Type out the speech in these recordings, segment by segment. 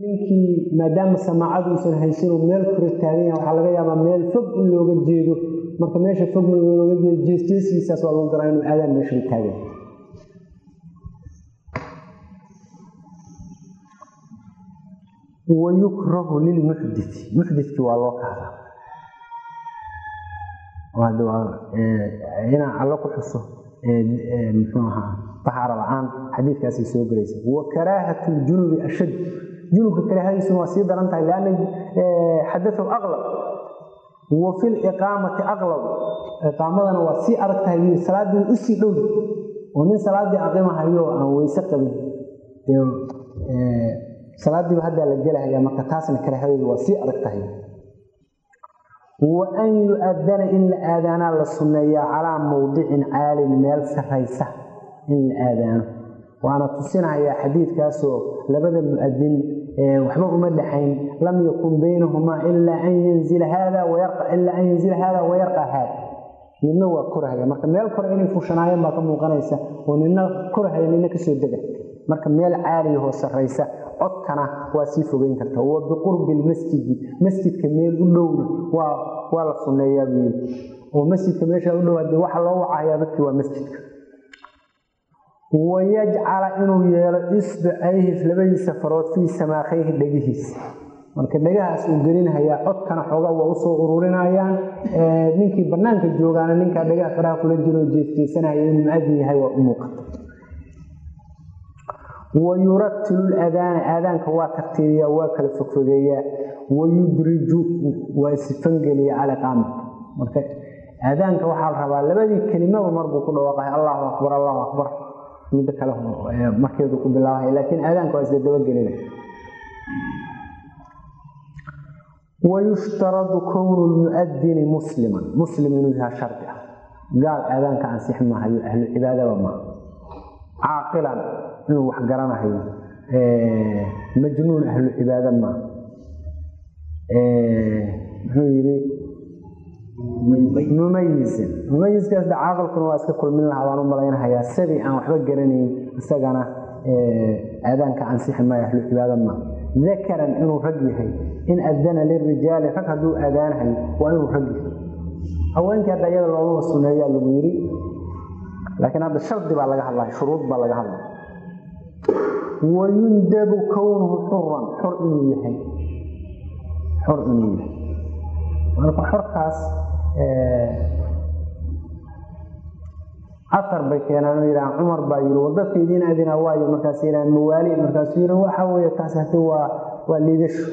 ninkii maadaama samaacadu uusan haysanoo meel kore taagan yaha waxaa laga yaabaa meel fog in looga jeedo marka meesha fog looga jeedo jeesjeeskiisaas waa lagu garaa inuu aadaan meeshaba taagan wayukrahu lilmuxdii muxdikii waa loo kahdaa inaan allo ku xuso muxuu ahaa tahaaro la-aan xadiidkaasay soo gelaysa wa karaahatu ljunubi ashad junubka karaahadiisuna waa sii daran tahay lianna xadatu aqlab wa fi liqaamati aqlab iqaamadana waa sii adag tahay salaadii usii dhowda oo nin salaadii aqimahayo aan weyse qabin salaadiiba haddaa la gelahaya marka taasna karaahadeedu waa sii adag tahay wa an yu-adana in la aadaanaa la sunneeyaa calaa mawdicin caalin meel saraysa in la aadaano waana tusinahayaa xadiidkaasoo labada mu-adin waxba uma dhexayn lam yakun baynahumaa ilaa an yanzila haada ilaa an yanzila haada wayarqa haada midna waa korahaya marka meel kore inay fushanaayeen baa ka muuqanaysa oo nina korahaya nina kasoo dega marka meel caaliyahoo saraysa codkana waa sii fogeyn karta wa biqurbi lmasjidi masjidka meel u dhowna waa la sunneeyaa buu yii oo masjidka meesha u dhow hadee waxa loo wacahayaa dadkii waa masjidka wayajcala inuu yeelo isbicayhi labadiisa farood fii samaakayhi dhegihiisa marka dhegahaas uu gelinhayaa codkana xoogaa waa usoo ururinayaan ninkii banaanka joogaana ninkaa dhegaha faraha kula jiroo jeesjeesanaya inuu muadin yahay waa u muuqata wayuratilu ladaana aadaanka waa tartiibiyaa waa kala fogfogeeyaa wayudriju waa isfangeliya aliqaamata marka aadaanka waxaa la rabaa labadii kelimaba marbuu ku dhawaaqahay allahu akbar allahu akbar middo kale markeedu ku bilaabahay laakiin aadaanka waa isla dabagelina wayushtaradu kownu lmuadini musliman muslim inuu yahaa shardi ah gaal aadaanka ansix maahayo ahlu cibaadaba maaha caaqilan inuu wax garanahayo majnuun ahlu cibaada maa muxuu yidhi mumayisin mumayiskaas de caaqilkuna waa iska kulmin lahaa baan u malaynahayaa sidii aan waxba garanayn isagana aadaanka ansixi maayo ahlu cibaada maa dakaran inuu rag yahay in adana lirijaali rag hadduu aadaanahayo waa inuu rag yahay haweenkii hadda iyada loomaba suneeyaa lagu yidhi laakiin hadda shardi baa laga hadlaya shuruud baa laga hadlaya wayundabu kownuhu xuran xor inuu yahay xor inuu yahay marka xorkaas aar bay keenaan yidhahaan cumar baa yidhi wadadka idiin adina waayo markaas yidhahaan mawaali markaasuu yidhi waxa weeye taas hadi waa waa liidasho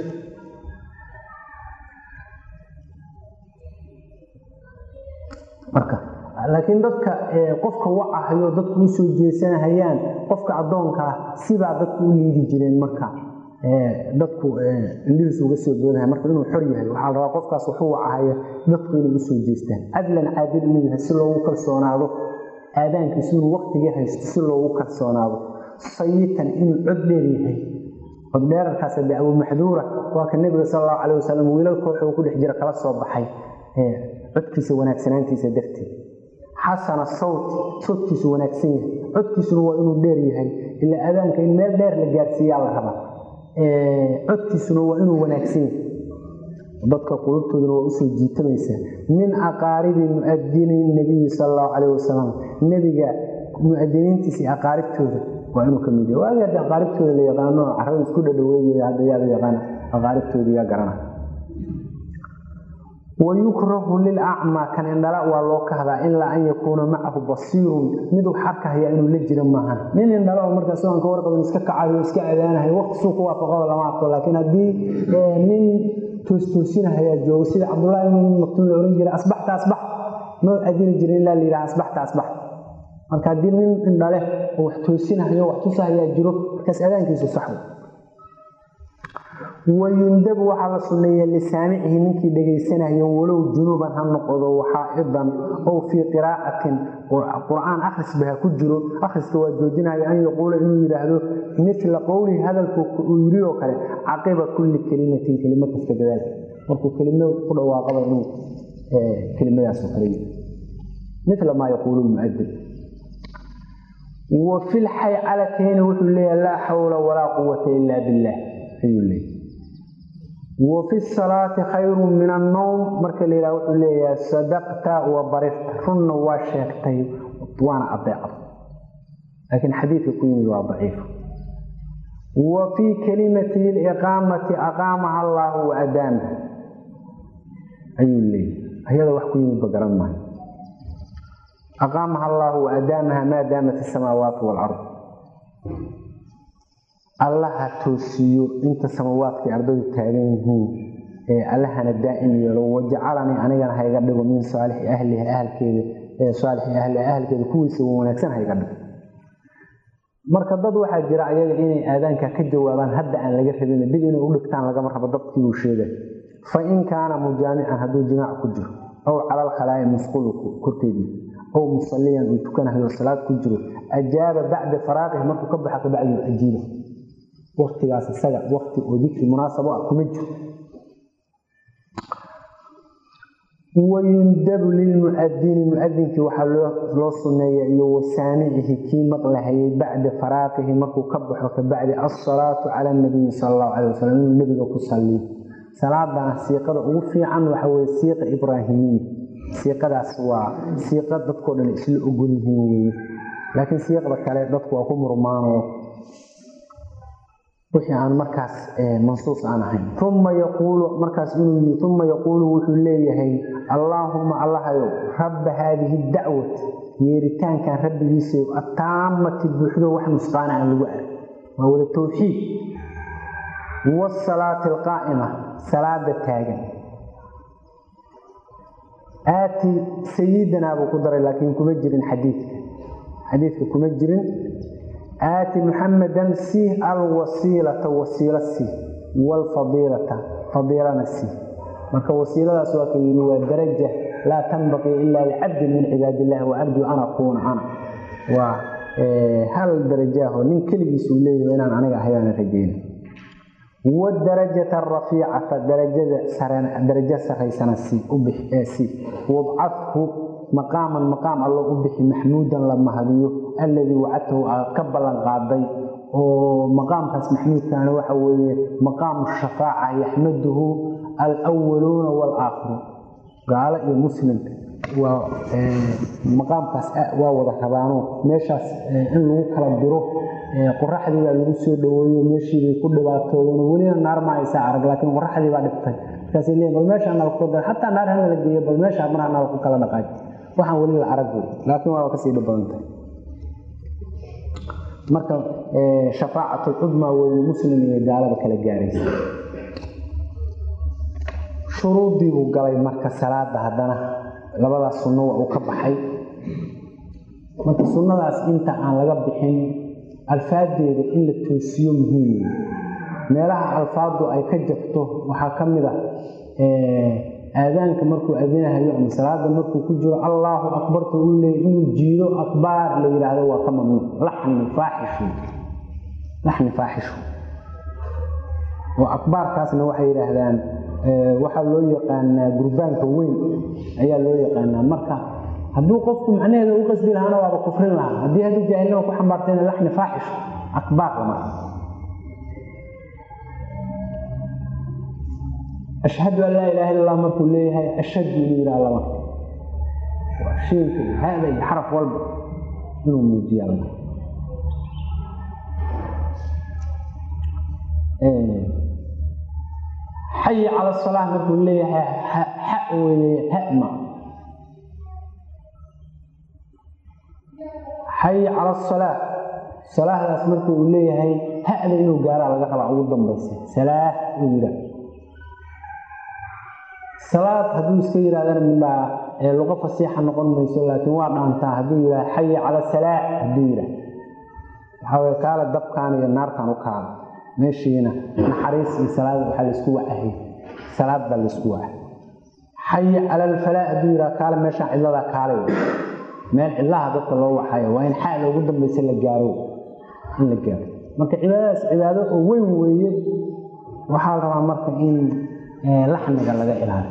marka laakiin dadka qofka wacahayo dadku u soo jeesanahayaan qofka addoonkaa sibaa dadku u liidi jireen marka dadku indhihiisu uga soo boodahay marka inuu xor yahay waxaa la rabaa qofkaas waxu wacahaya dadku inay u soo jeestaan cadlan caadil inuu yahay si loogu kalsoonaado aadaankiisu inuu waktigii haysto si loogu kalsoonaado sayitan inuu cod dheer yahay cod dheerarkaas de abuumaxduura waa ka nebiga sal allahu calay wasalam wiilal koox uu ku dhex jira kala soo baxay codkiisa wanaagsanaantiisa darteed xasana sawti sawtkiisu wanaagsan yahay codkiisuna waa inuu dheer yahay ilaa aadaanka in meel dheer la gaarsiiyaa la rabaa codkiisuna waa inuu wanaagsan yahay dadka qulubtooduna waa usoo jiitamaysaa min aqaaribi muadini nabiyi sal allahu calayh wasalam nebiga muadiniintiisa iyo aqaaribtooda waa inuu ka mid yahay waagi hadda aqaaribtooda la yaqaano carada isku dhadhaweynaya hadda yaa la yaqaana aqaaribtooda yaa garana wayukrahu lilacmaa kan indhala waa loo kahdaa ilaa an yakuuna macahu basiirun mid wax arkahaya inuu la jiro maahan nin indhala oo markaas aan ka warqabin iska kacayo iska aadaanahay waqti suu ku waafaqada lama arko laakiin haddii nin toostoosinahaya joogo sida cabdullahi ibn maktuum la ohan jiray asbaxta asbax ma adini jirin ilaa la yidhaha asbaxta asbax marka haddii nin indhale oo wax toosinahayo wax tusahayaa jiro markaas aadaankiisu saxwo wayundabu waxaa la sunneeya lisaamicihi ninkii dhegaysanayo walow junuuban ha noqdo waxaa'idan ow fii qiraacatin qur-aan akhrisba ha ku jiro akhriska waa joojinayo an yaquula inuu yidhaahdo mila qowlihi hadalku uu yiri oo kale caqiba kulli kelimatin kelimo kasta gadaalka markuu kelimo ku dhawaaqaba inuu kelimadaasoo kale yiri mila maa yaquulu lmuadin wa fi lxaycalatayni wuxuu leeyahay laa xawla walaa quwata ila billah ayuu leeyahy wa fi salaati khayrun min annowm marka la yidhaha wuxuu leeyahay sadaqta wa barirta runna waa sheegtay waana adeecda laakiin xadiidka ku yimid waa daciif wa fii kalimati liqaamati aqaamaha allaahu wa adaamaha ayuu leeyahy ayada wax ku yimid ba garan maayo aqaamaha allaahu wa adaamaha maa daamat asamaawaatu waalard allaha toosiyo inta samaawaadkai ardadu taagan yihiin ee allahana daa'im yeelo wajacalanii anigana hayga dhigo min saalixi ahliha ahalkeeda ee saalixi ahliha ahalkeeda kuwiisa wanaagsan hayga dhigo marka dad waxaa jira ayaga inay aadaanka ka jawaabaan hadda aan laga rabin dib inay u dhigtaan lagama rabo dadkii uu sheegay fa in kaana mujaamican hadduu jimaac ku jiro aw cala alkhalaa'i musqulu korkeedii aw musalliyan uu tukanahayo salaad ku jiro ajaaba bacda faraaqihi markuu ka baxa kabacdi ajiiba waktigaas isaga wakti oo dikri munaasabo ah kuma jiro wayundabu lilmuadini muadinkii waxaa loo suneeya iyo wasaamicihi kii maqlahayay bacda faraaqihi markuu ka baxo kabacdi asalaatu cala nabiyi sal allahu calay wasalam inuu nebiga ku saliyo salaadana siiqada ugu fiican waxa weye siiqa ibraahimiya siiqadaas waa siiqa dadkao dhan isla ogol yihiin weye laakiin siiqda kale dadku waa ku murmaanoo wixii aan markaas mansuus aan ahayn uma yaquulu markaas inuu yii uma yaquulu wuxuu leeyahay allaahuma allahayow rabba haadihi dacwati yeeritaankan rabbigiisa ataamati buuxdo wax nusqaana aan lagu arag waa wada towxiid wasalaati alqaa'ima salaada taagan aati sayidinaa buu ku daray laakiin kuma jirin xadiidka xadiidka kuma jirin aati muxamadan sii alwasiilata wasiilo sii waalfadiilata fadiilana sii marka wasiiladaas waa ka yidhi waa daraja laa tanbaqii ilaa licabdin min cibaad illahi wa arjuu an akuuna ana waa hal darajaaho nin keligiis uu leeyahay inaan aniga ahayaana rajeyna wadarajata arafiicata darajada darajo saraysana sii ubixsii wabcadhu maqaaman maqaam allo u bixi maxmuudan la mahadiyo alladii wacadtahu aad ka ballan qaaday oo maqaamkaas maxmuudkaana waxa weeye maqaamu shafaaca yaxmaduhu alwaluuna walaakhiruun gaalo iyo muslim waa maqaamkaas waa wada rabaano meeshaas in lagu kala diro qoraxdii baa lagu soo dhaweeyo meeshiibay ku dhibaatoodeen welina naar ma aysa arag laakiin qoraxdii baa dhibtay markaasay leeyiin bal meesha anala ku dara xataa naar hana la geeyo bal meesha mar anala ku kala dhaqaaj waxaan weli la arag wey laakiin waa kasii dhib badantay marka shafaacatlcudmaa weeye muslim iyo gaalada kala gaaraysa shuruuddii buu galay marka salaada haddana labadaas sunno waa uu ka baxay marka sunnadaas inta aan laga bixin alfaadeeda in la toosiyo muhiim meelaha alfaadu ay ka jabto waxaa ka mid a aadaanka markuu adinahayo ama salaada markuu ku jiro allaahu akbarta uu leeyay inuu jiido akbaar la yidhaahdo waa ka mamnuuc laxni faaxishu laxni faaxishu oo akbaarkaasna waxay yidhaahdaan waxaa loo yaqaanaa gurbaanka weyn ayaa loo yaqaanaa marka hadduu qofku macnaheeda u qasdi lahaana waaba kufrin lahaa haddii haddii jaahilnima ku xambaartayna laxni faaxishu akbaar lama ashhadu an laa ilaha illa allah markuu leeyahay ashhadu inuu yidhaha lama shiinka iyo hada iyo xaraf walba inuu muujiya lama xayi cala salaa markuu leeyahay xa weeye hama xayi cala asalaa salaahdaas markii uu leeyahay hada inuu gaaraa laga rabaa ugu dambaysa salaah uu yidhaah salaad hadduu iska yidhahdana midbaa luqo fasiixa noqon mayso laakiin waa dhaantaa hadduu yidhaha xayi cala salaa hadduu yidhaah waxaa weye kaale dabkaan iyo naartaan u kaala meeshiina naxariis iyo salaad waxaa laysku wacahay salaad baa laysku waca xayi cala alfalaa hadduu yidhaha kaale meeshaan cidladaa kaalay meel cidlaha dadka loo waxayo waa in xaala ugu dambaysa la gaaro in la gaaro marka cibaadadaas cibaado oo weyn weeye waxaa la rabaa marka in laxniga laga ilaaliyo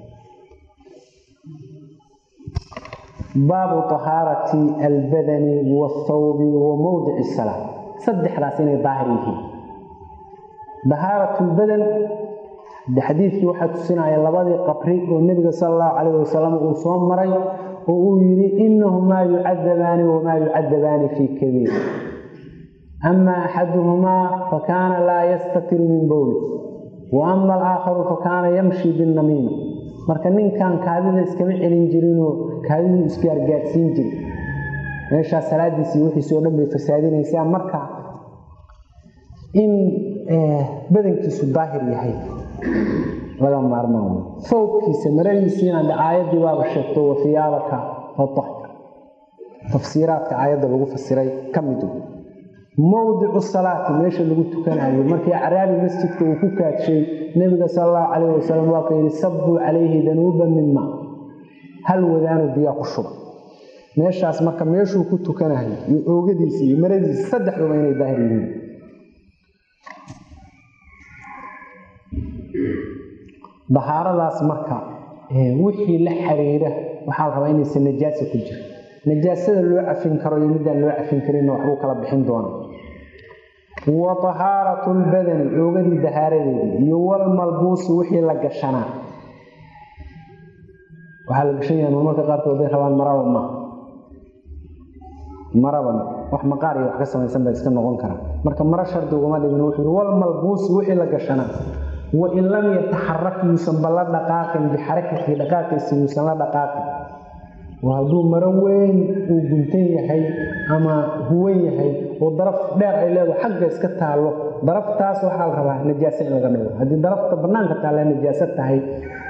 baabu tahaarati albadani wathawbi wa mowdici salaa saddexdaas inay daahir yihiin dahaaratulbadan de xadiidkii waxaa tusinaya labadii qabri oo nebiga sala allahu calayh wasalam uu soo maray oo uu yidhi inahumaa yucadabaani wamaa yucadabaani fii kabiir ama axaduhumaa fakaana laa yastatiru min bowli wa ama alaakharu fakaana yamshi binnamiima marka ninkan kaadida iskama celin jirinoo kaadidu isgaargaarsiin jiri meeshaa salaadiisii wixiisoo dhan bay fasaadinaysaa marka in badankiisu daahir yahay laga maarmaan fawbkiisa maradiisiina de aayaddii baaba sheegto wafiyaabaka fatahir tafsiiraadka aayadda lagu fasiray ka mid mowdicu salaati meesha lagu tukanayo markii acraabi masjidka uu ku kaadshay nebiga sala allahu calayh wasalam waa ka yidhi sabbuu calayhi danuuban min maa hal wadaanu biyaa ku shuba meeshaas marka meeshuu ku tukanayo iyo oogadiisa iyo maradiisa saddexduba inay daahir yihiin dahaaradaas marka wixii la xiriira waxaa la rabaa inaysan najaasa ku jiro najaasada loo cafin karo iyo midaan loo cafin karinna waxbuu kala bixin doona wa tahaaratu lbadani oogadii dahaaradeedii iyo walmalbuusi wixii la gashanaa waxaa la gashan yaha marmarka qaarkood ay rabaan maraba ma maraban wax maqaar iyo wax ka samaysan baa iska noqon karaa marka maro shardi ugama dhigin wuxuu yihi walmalbuusi wixii la gashanaa wain lam yataxarak yuusan ba la dhaqaaqin bixarakatihi dhaqaaqiisa yuusan la dhaqaaqin oo hadduu maro weyn uu guntan yahay ama huwan yahay oo daraf dheer ay leedaho xagga iska taallo daraftaas waxaa la rabaa najaase in laga dhigo haddii darafta bannaanka taalla najaaso tahay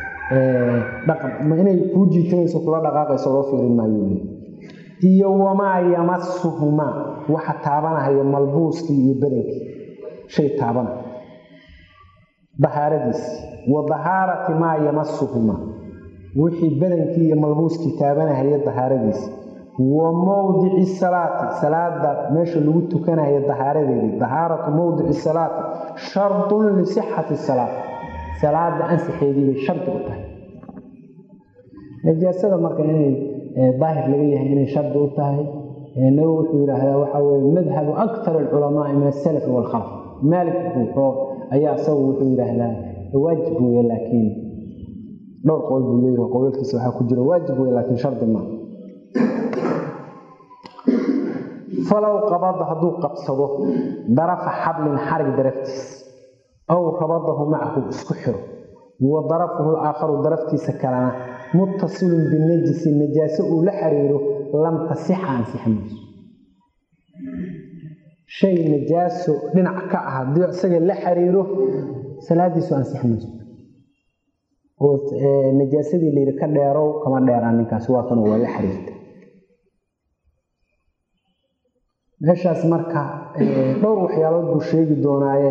ma inay kuu jiitanayso kula dhaqaaqayso loo fiirin maayo iyo wamaa yamasuhumaa waxa taabanahaya malbuuskii iyo badankii shay taabanaya dahaaradiisi wa dahaarati maa yamasuhumaa wixii badankii iyo malbuuskii taabanahaya dahaaradiisi wa mowdici salaati salaada meesha lagu tukanaya dahaaradeedii dahaaratu mowdici salaati shardun lisixati salaat salaada ansixeedii bay shardi u tahay najaasada marka inay daahir laga yahay inay shardi u tahay nabi wuxuu yidhaahdaa waxaa weye madhabu aktar alculamaai min asalafi waalkhalaf maalik wuxuu ayaa isagu wuxuu yidhaahdaa waajib weye laakiin dhowr qowl buu leeyahay qowlalkiisa waxaa ku jira waajib weye laakiin shardi ma falow qabada hadduu qabsado darafa xablin xarig daraftiis aw rabadahu macahu isku xiro wa darafuhu laakharu daraftiisa kalena muttasilun binajisi najaaso uu la xiriiro lam tasixa ansixi mayso shay najaaso dhinac ka ah haddii isaga la xiriiro salaadiisu ansixi mayso oo najaasadii layidhi ka dheerow kama dheeraan ninkaasi waa kan waa la xiriirta meeshaas marka dhowr waxyaalood buu sheegi doonaaye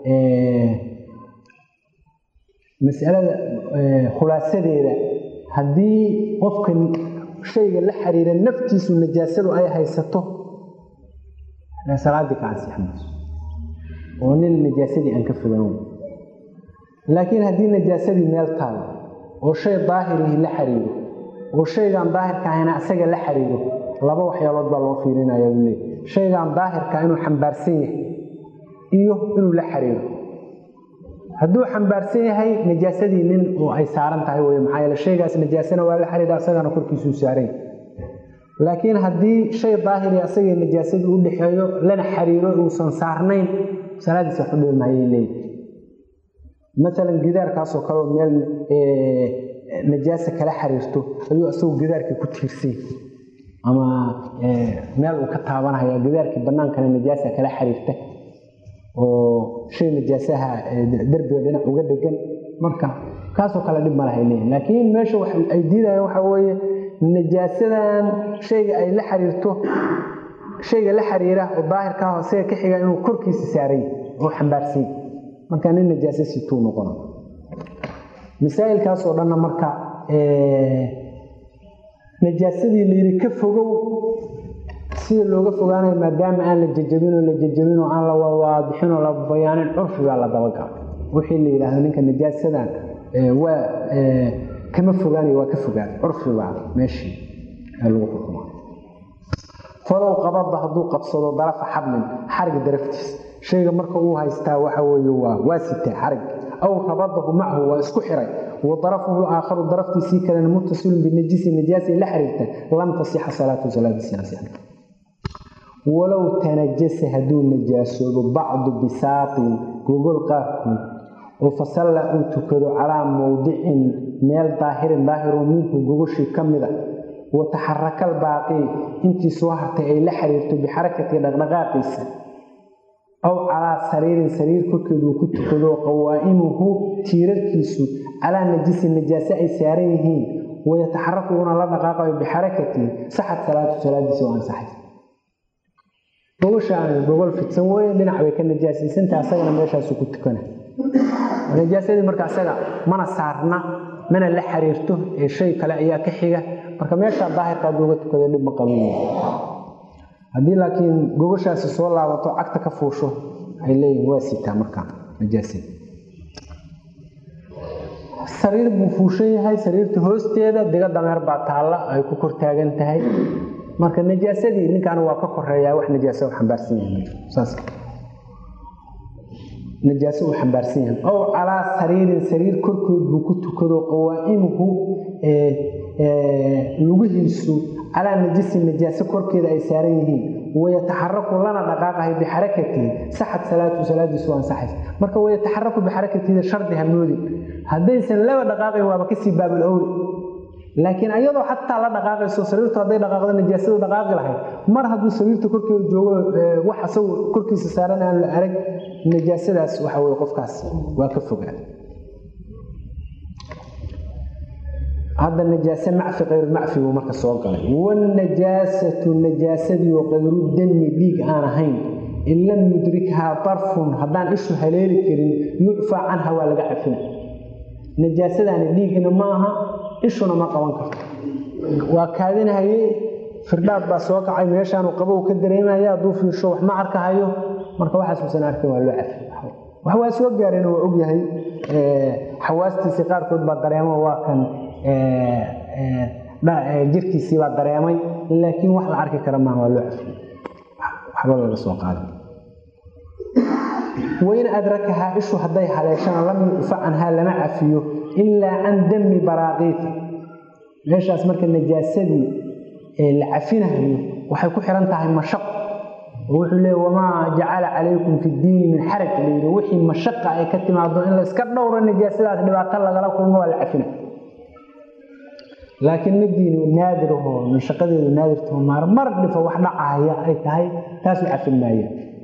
masalada khulaasadeeda haddii qofka shayga la xiriira naftiisu najaasadu ay haysato salaadii ka ansixi mayso oo nin najaasadii aan ka fogaan laakiin haddii najaasadii meel taalo oo shay daahirihi la xiriiro oo shaygaan daahirka ahayna isaga la xiriiro laba waxyaalood baa loo fiirinaya buu leey shaygaan daahirka inuu xambaarsan yahay iyo inuu la xiriiro hadduu xambaarsan yahay najaasadii nin oo ay saaran tahay wey maxaa yeele shaygaas najaasana waa la xiriira asagana korkiisuu saaran laakiin haddii shay daahiri asagii najaasadii u dhexeeyo lana xiriiro uusan saarnayn salaadiisa waxu dhibi maayay leeyihi maalan gidaarkaasoo kaleoo meel najaasa kala xiriirto ayuu isagu gidaarkii ku tiirsay ama meel uu ka taabanaya gidaarkii bannaankana najaasa kala xiriirta oo shay najaasaha derbiga dhinac uga dhegan marka kaasoo kale dhib malahay leeyihin laakiin meesha ay diidayaan waxaa weeye najaasadan shayga ay la xiriirto shayga la xiriira oo daahirka ah isaga ka xiga inuu korkiisa saaray oo xambaarsay marka nin najaase situu noqona masaa'ilkaasoo dhanna marka najaasadii layidhi ka fogow sida looga fogaanayo maadaama aan la jajabin oo la jajabin oo aan la waadixin oo la bayaanin curfigaa la dabagalo wixii la yidhaahdo ninka najaasadan waa kama fogaanayo waa ka fogaanay curfibaa meeshii lagu xukuma falow qabada hadduu qabsado darafa xablin xarig daraftiis shayga marka uu haystaa waxa weeye waa waa sitaa xarig aw rabadahu macahu waa isku xiray wa darafuhu aakharu daraftiisii kalena muttasilun binajisi najaasi la xiriirta lam tasixa salaatu salaadiisi ansixin walow tanajasa hadduu najaasoobo bacdu bisaatin gogol qaarkood oo fasalla uu tukado calaa mowdicin meel daahirin daahiroo minhu gogoshii ka mida wa taxaraka albaaqii intii soo hartay ay la xiriirto bixarakatii dhaqdhaqaaqiisa aw calaa sariirin sariir korkeed uu ku tukado qawaa'imuhu tiirarkiisu calaa najisin najaase ay saaran yihiin wayataxaraku una la dhaqaaqayo bixarakatii saxad salaatu salaadiisi oo ansaxay gogoshaan gogol fidsan weye dhinac bay ka najaasaysantaha asagana meeshaasu ku tukana najaasadii marka asaga mana saarna mana la xiriirto ee shay kale ayaa ka xiga marka meeshaa daahirka hadduu uga tukada dhib ma qaban haddii laakiin gogoshaasi soo laabato cagta ka fuusho waxay leeyihin waa sitaa markaa najaasada sariir buu fuushan yahay sariirta hoosteeda diga dameer baa taalla ay ku kor taagan tahay marka najaasadii ninkan waa ka koreeyaa wax najaaso u xambaarsan yahay saas najaaso uu xambaarsan yahay ow calaa sariirin sariir korkood buu ku tukado qawaa'imuhu lugihiisu calaa najisin najaaso korkeeda ay saaran yihiin wayataxaraku lana dhaqaaqahay bixarakatihi saxad salaatu salaadiisu ansaxays marka wayataxaraku bixarakatiida shardi hamoodin haddaysan laba dhaqaaqayn waaba kasii baabul owli laakiin ayadoo xataa la dhaqaaqayso sariirtu hadday dhaqaaqdo najaasadu dhaqaaqi lahayd mar hadduu sariirta korkeeda joogo wax asagu korkiisa saaran aan la arag najaasadaas waxa weye qofkaas waa ka fogaa hadda najaase macfi kayrulmacfi buu marka soo galay wanajaasatu najaasadii oo kayru dami dhiig aan ahayn in lam yudrikhaa darfun haddaan ishu haleeli karin yucfaa canha waa laga cafina najaasadaani dhiigna ma aha ishuna ma qaban karto waa kaadinhaye firdhaad baa soo kacay meeshaanu qabow ka dareemaya hadduu fiirsho wax ma arkahayo marka waxaasuusan arkin waa loo cafi wax waa soo gaareen waa ogyahay xawaastiisii qaarkood baa dareemo waa kan jirkiisii baa dareemay laakiin wax la arki kara maaha waa loo cafiy waxba laga soo qaaday wain adrakahaa ishu hadday haleeshana lam yucfa canhaa lama cafiyo ilaa can dami baraaqiita meeshaas marka najaasadii la cafinahayo waxay ku xihan tahay mashaq oo wuxuu leey wamaa jacala calaykum fi ddiini min xaraj layidhi wixii mashaqa ay ka timaado in layska dhowro najaasadaas dhibaato lagala kulmo waa la cafina laakiin midiinu naadirahoo mashaqadeedu naadirtaho maar mar dhifo wax dhacaya ay tahay taasu cafin maaya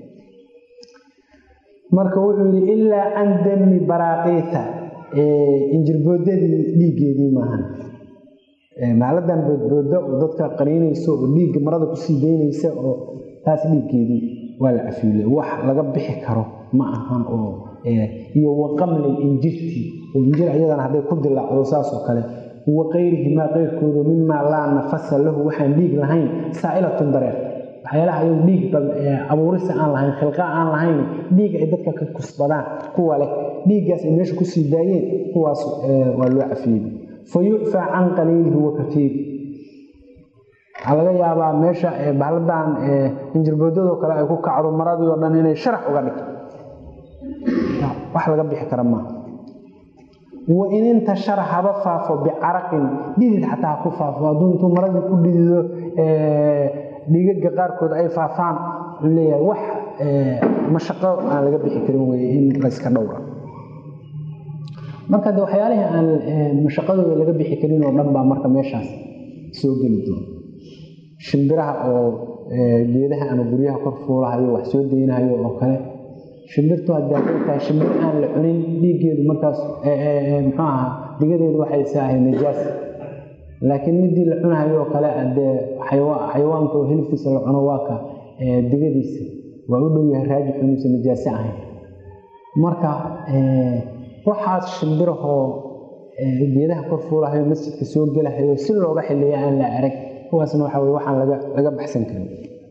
marka wuxuu yidhi ilaa can dami baraaqiita injirboodadii dhiiggeedii maahan maaladan boodbooda oo dadka qaniinaysa oo dhiigga marada kusii daynaysa oo taas dhiiggeedii waa la cafiile wax laga bixi karo ma ahan oo iyo waqamli injirtii oo injir ayadana hadday ku dilaacdo saasoo kale wa qayrihimaa qayrkooda mimaa laa nafasa lahu waxaan dhiig lahayn saa'ilatun dareer waxyaalaha ayagu dhiig abuurisa aan lahayn khilqa aan lahayn dhiig ay dadka ka kusbadaan kuwa leh dhiiggaas ay meesha kusii daayeen kuwaas waa loo cafiyey fa yucfaa can qaliilihi wa katiiri waxaa laga yaabaa meesha bahladan injirboodadoo kale ay ku kacdo maradii oo dhan inay sharax uga dhigto wax laga bixi kara maaha wa in intashara haba faafo bicaraqin dhidid xataa ha ku faafo hadduu intuu maradii ku dhidido dhiigaga qaarkood ay faafaan wuxuu leeyahay wax mashaqo aan laga bixi karin weye in layska dhowra marka de waxyaalihii aan mashaqadooda laga bixi karin oo dhan baa marka meeshaas soo geli doona shimbiraha oo geedaha ama guryaha kor fuulahayo wax soo daynahayo oo kale shimbirtu haddii hadday tahay shimbir aan la cunin dhiiggeedu markaas muxuu ahaa digadeedu waxay saahay najaas laakiin midii la cunahayo oo kale dee xayawaanka oo hilibkiisa la cuno waa ka digadiisa waa u dhow yahay raajix inuusan najaase ahayn marka waxaas shimbirahoo geedaha kor fuulahayo masjidka soo gelahayo si looga xiliya aan la arag kuwaasna waxa weye waxaan laga laga baxsan karin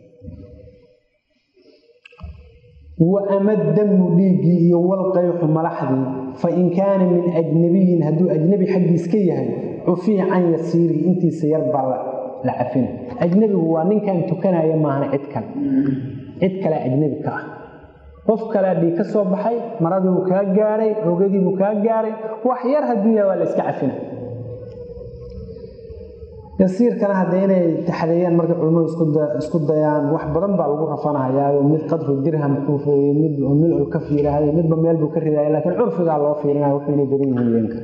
wa ama damu dhiiggii iyo walqayxu malaxdii fa in kaana min ajnabiyin hadduu ajnabi xaggiis ka yahay cufiya can yasiirihi intiisa yar baa la cafina ajnabigu waa ninkan tukanaya maahan cid kale cid kale ajnabi ka ah qof kalea dhiig ka soo baxay maradiibuu kaa gaaray ogadiibuu kaa gaaray wax yar hadduu yahay waa la iska cafina yasiirkana hadda inay taxadeeyaan markay culimmadu isku dayaan wax badan baa lagu rafanahayaayo mid qadru dirham xuufeeye mid milcul kaf yidhaahday midba meel buu ka ridaaya laakiin curfigaa loo fiirinaya wuxuu inay badan yihiin leenka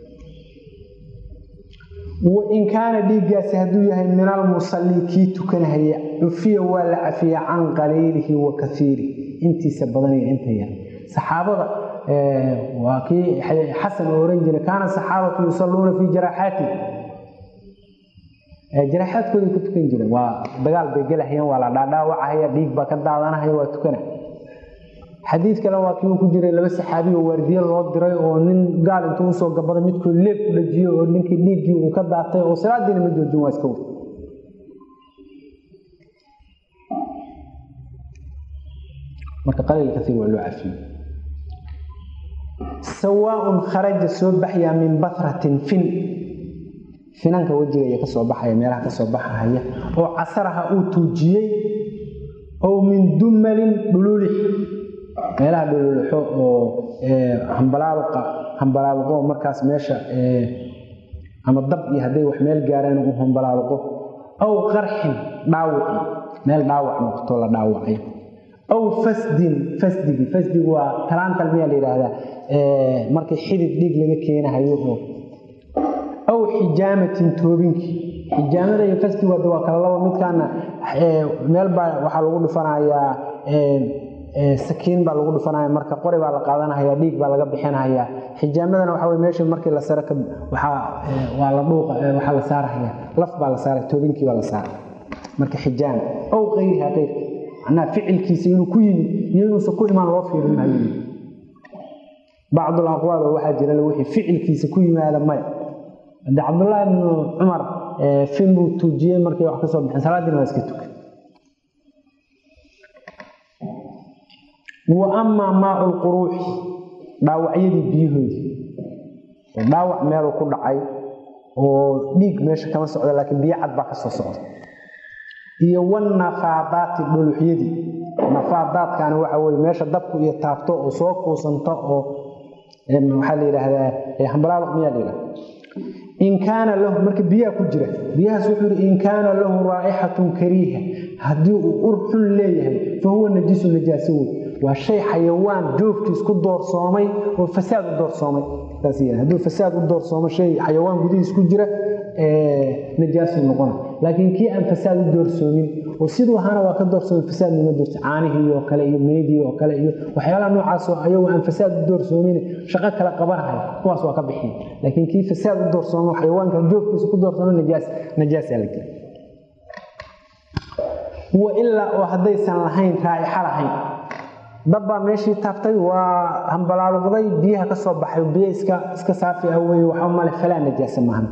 wain kaana dhiiggaasi hadduu yahay min almusalli kii tukanahaya cufiya waa la cafiya can qaliilihi wa kaiirihi intiisa badan iyo inta yar saxaabada waa kii xasan oo oran jiray kaana saxaabatu yusalluuna fii jaraaxaati jaraaxaadkooday ku tukan jireen waa dagaal bay gelahayeen waa la dhaadhaawacahaya dhiig baa ka daadanahaya waa tukana xadiid kale waa kii uu ku jiray laba saxaabi oo waardiye loo diray oo nin gaal intuu usoo gabada midkood leeb ku dhajiyo oo ninkii dhiiggii uu ka daatay oo salaadiina ma joojin waa iska wey marka qaliil kaiir waa loo cafiye sawaaun kharaja soo baxyaa min batratin fin finanka wejiga iyo kasoo baxaya meelaha kasoo baxahaya oo casaraha uu tuujiyey ow min dumalin dhululix meelaha dhululixo oo hambalaaluqa hambalaaluqo markaas meesha ama dab iyo hadday wax meel gaareen uu hambalaaluqo aw qarxin dhaawici meel dhaawac noqoto la dhaawacay aw fasdin fasdigi fasdigu waa talaantal miyaa la yidhaahdaa markii xidid dhiig laga keenahayo oo aw xijaamatin toobinkii xijaamada iyo fasdigu hadda waa kala labo midkaana meel baa waxaa lagu dhifanayaa sakiin baa lagu dhifanaya marka qori baa la qaadanahaya dhiig baa laga bixinahaya xijaamadana waxa wey meesha markii la saro waxaa waa la dhuuqa waxaa la saarahaya laf baa la saaraya toobinkii baa la saara marka xijaam aw kayriha keyrki macnaha ficilkiisa inuu ku yimid iyo inuusan ku imaan loo fiirin maayo bacdul aqwaal oo waxaa jira wixii ficilkiisa ku yimaada maya hadde cabdullaahi ibnu cumar fin buu tuujiyey markay wax ka soo bixin salaadiina waa iska tukay wa amaa maau lquruuxi dhaawacyadii biyahoodii dhaawac meeluu ku dhacay oo dhiig meesha kama socda laakiin biyo cad baa ka soo socda iyo wanafaadaati dhuluxyadii nafaadaadkani waxa weye meesha dabku iyo taabto oo soo kuusanto oo waxaa la yidhaahdaa hambalaaloq miyaa la yidhahda in kaana lahu marka biyaha ku jira biyahaas wuxuu yidhi in kaana lahu raa'ixatun kariiha haddii uu ur xun leeyahay fa huwa najisu najaaso wey waa shay xayawaan joogkiis ku doorsoomay oo fasaad u doorsoomay hadduu fasaad u doorsoomo shay xayawaan gudihiis ku jira najaasu noqona laakiin kii aan fasaad u doorsoomin oo siduu ahaana waa ka doorsoomin fasaad nima doorsa caanihii oo kale iyo meydii oo kale iyo waxyaalaha noocaasoo ayagu aan fasaad u doorsoomin shaqo kale qabanahay kuwaas waa ka bixiya laakiin kii fasaad u doorsoomo xayawaanka joogkiisa ku doorsooma najaas najaasaa la gela wa ilaa oo haddaysan lahayn raa'ixa lahayn dabbaa meeshii taabtay waa hambalaaluqday biyaha ka soo baxay biyo iska iska saafi ah weye waxa male falaa najaasa maahanta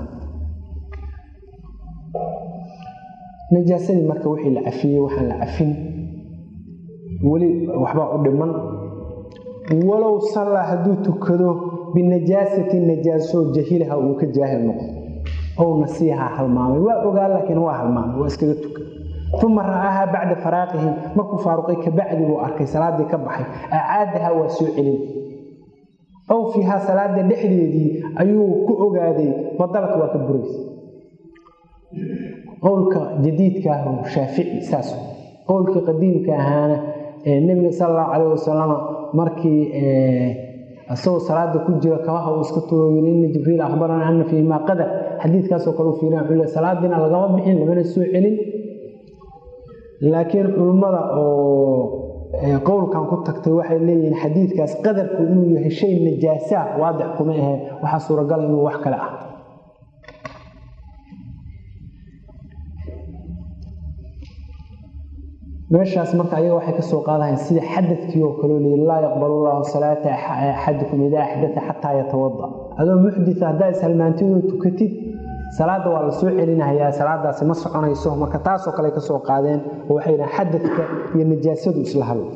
najaasadii marka wixii la cafiyey waxaan la cafin weli waxbaa u dhiman walow sallaa hadduu tukado binajaasatin najaaso jahilaha uu ka jaahil noqdo ow nasiiha halmaamay waa ogaa laakiin waa halmaamay waa iskaga tuka uma ra'aahaa bacda faraaqihi markuu faaruqay kabacdi buu arkay salaadii ka baxay acaadaha waa soo celin ow fiihaa salaada dhexdeedii ayuu ku ogaaday badalka waa ka buraysa qowlka jadiidka ah shaafici saas qowlkii qadiimka ahaana nebiga sal allahu calayh wasalam markii isagoo salaada ku jira kabaha uu iska tuuro yiri ina jibriil akhbarana ana fiimaa qadar xadiidkaasoo kale u fiirin wuxuu le salaadiina lagama bixin lamana soo celin laakiin culummada oo qowlkan ku tagtay waxay leeyihiin xadiidkaas qadarku inuu yahay shay najaasaa waadix kuma ahe waxaa suuragala inuu wax kale ah meeshaas marka ayaga waxay ka soo qaadahayn sida xadadkii oo kaleo leeyi laa yaqbalu llahu salaata axadikum idaa axdata xataa yatawada adoo muxdita haddaa ishalmaantidoo tukatid salaada waa la soo celinahayaa salaadaasi ma soconayso marka taasoo kale ka soo qaadeen oo waxay yidhahan xadadka iyo najaasadu isla hadla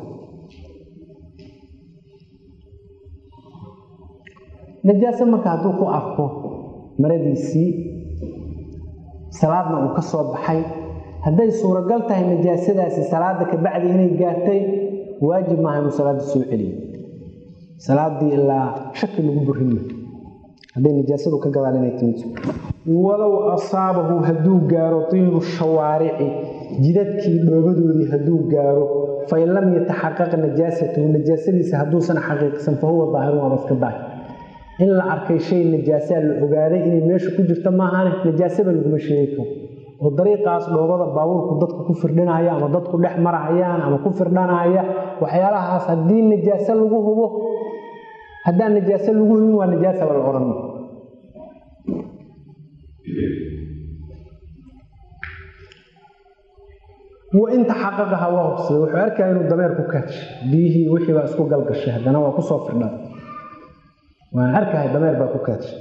najaaso marka hadduu ku arko maradiisii salaadna uu ka soo baxay hadday suuragal tahay najaasadaasi salaada kabacdi inay gaartay waajib maaha inuu salaada soo celiyo salaadii ilaa shaki lagu burima hadday nijaasadu ka gadaan inay timid walow asaabahu hadduu gaaro tiinu shawaarici jidadkii dhoobadoodii hadduu gaaro fain lam yataxaqaq najaasatuhu najaasadiisa hadduusan xaqiiqsan fa huwa daahirun waaba iska daahir in la arkay shay najaasaa la ogaaday inay meesha ku jirto maahane najaasaba laguma sheegi karo oo dariiqaas dhoobada baabuurku dadku ku firdhinaya ama dadku dhex marahayaan ama ku firdhanaya waxyaalahaas haddii najaaso lagu hubo haddaan najaaso lagu hubin waa najaasaba la odhan wain taxaqaqaha waa hubsaday wuxuu arkaya inuu dameer ku kaadshay biyihii wixii baa isku galgashay haddana waa kusoo firdhan waan arkahay dameer baa ku kaadshay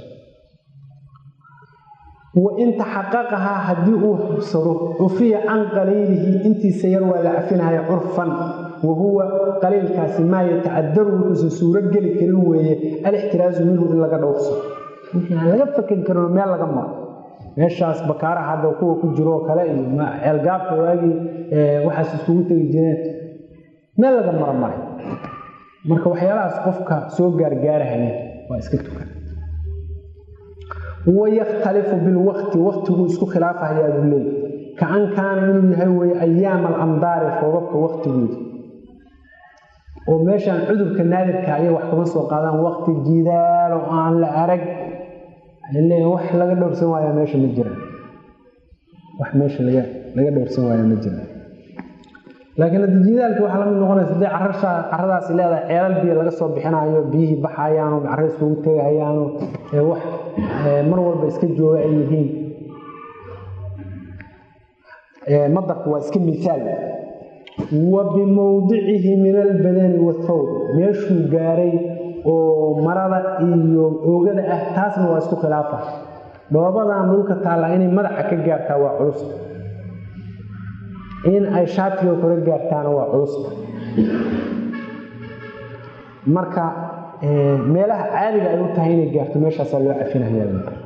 wain taxaqaqahaa haddii uu hubsado cufiya can qaliilihi intiisa yar waa la cafinaya curfan wa huwa qaliilkaasi maa yatacadaru wuxuusan suuro geli karin weeye alixtiraasu minhu in laga dhowrso wixii aan laga fakan karin oo meel laga maro meeshaas bakaaraha hadda kuwa ku jiro oo kale iyo ceelgaabka waagii waxaas iskugu tegi jireen meel laga maro maray marka waxyaalahaas qofka soo gaargaarahaya waa iska tukan wayakhtalifu bilwaqti waqtiguu isku khilaafahayaa buu leey kaan kaana inuu yahay weye ayaama alamdaari roobabka waqtigooda oo meeshaan cudurka naadirka ayay wax kama soo qaadaan waqti jidaal oo aan la arag leeya wax laga dhowrsan waaya meesha ma jiraan wax meesha laga laga dhowrsan waaya ma jiraan laakiin haddi jidaalki waxaa lamid noqonaysa hadday carasha caradaasi leedahay ceelal biyo laga soo bixinayo biyihii baxayaano carra iskugu tegahayaano wax mar walba iska jooga ay yihiin madarku waa iska misaal wa bimowdicihi min albadani wathawb meeshuu gaaray oo marada iyo oogada ah taasna waa isku khilaafa dhoobadan dhulka taalla inay madaxa ka gaartaa waa culusta in ay shaatiga kore gaartaana waa culusta marka meelaha caadiga ay u tahay inay gaarto meeshaasaa loo cafinaya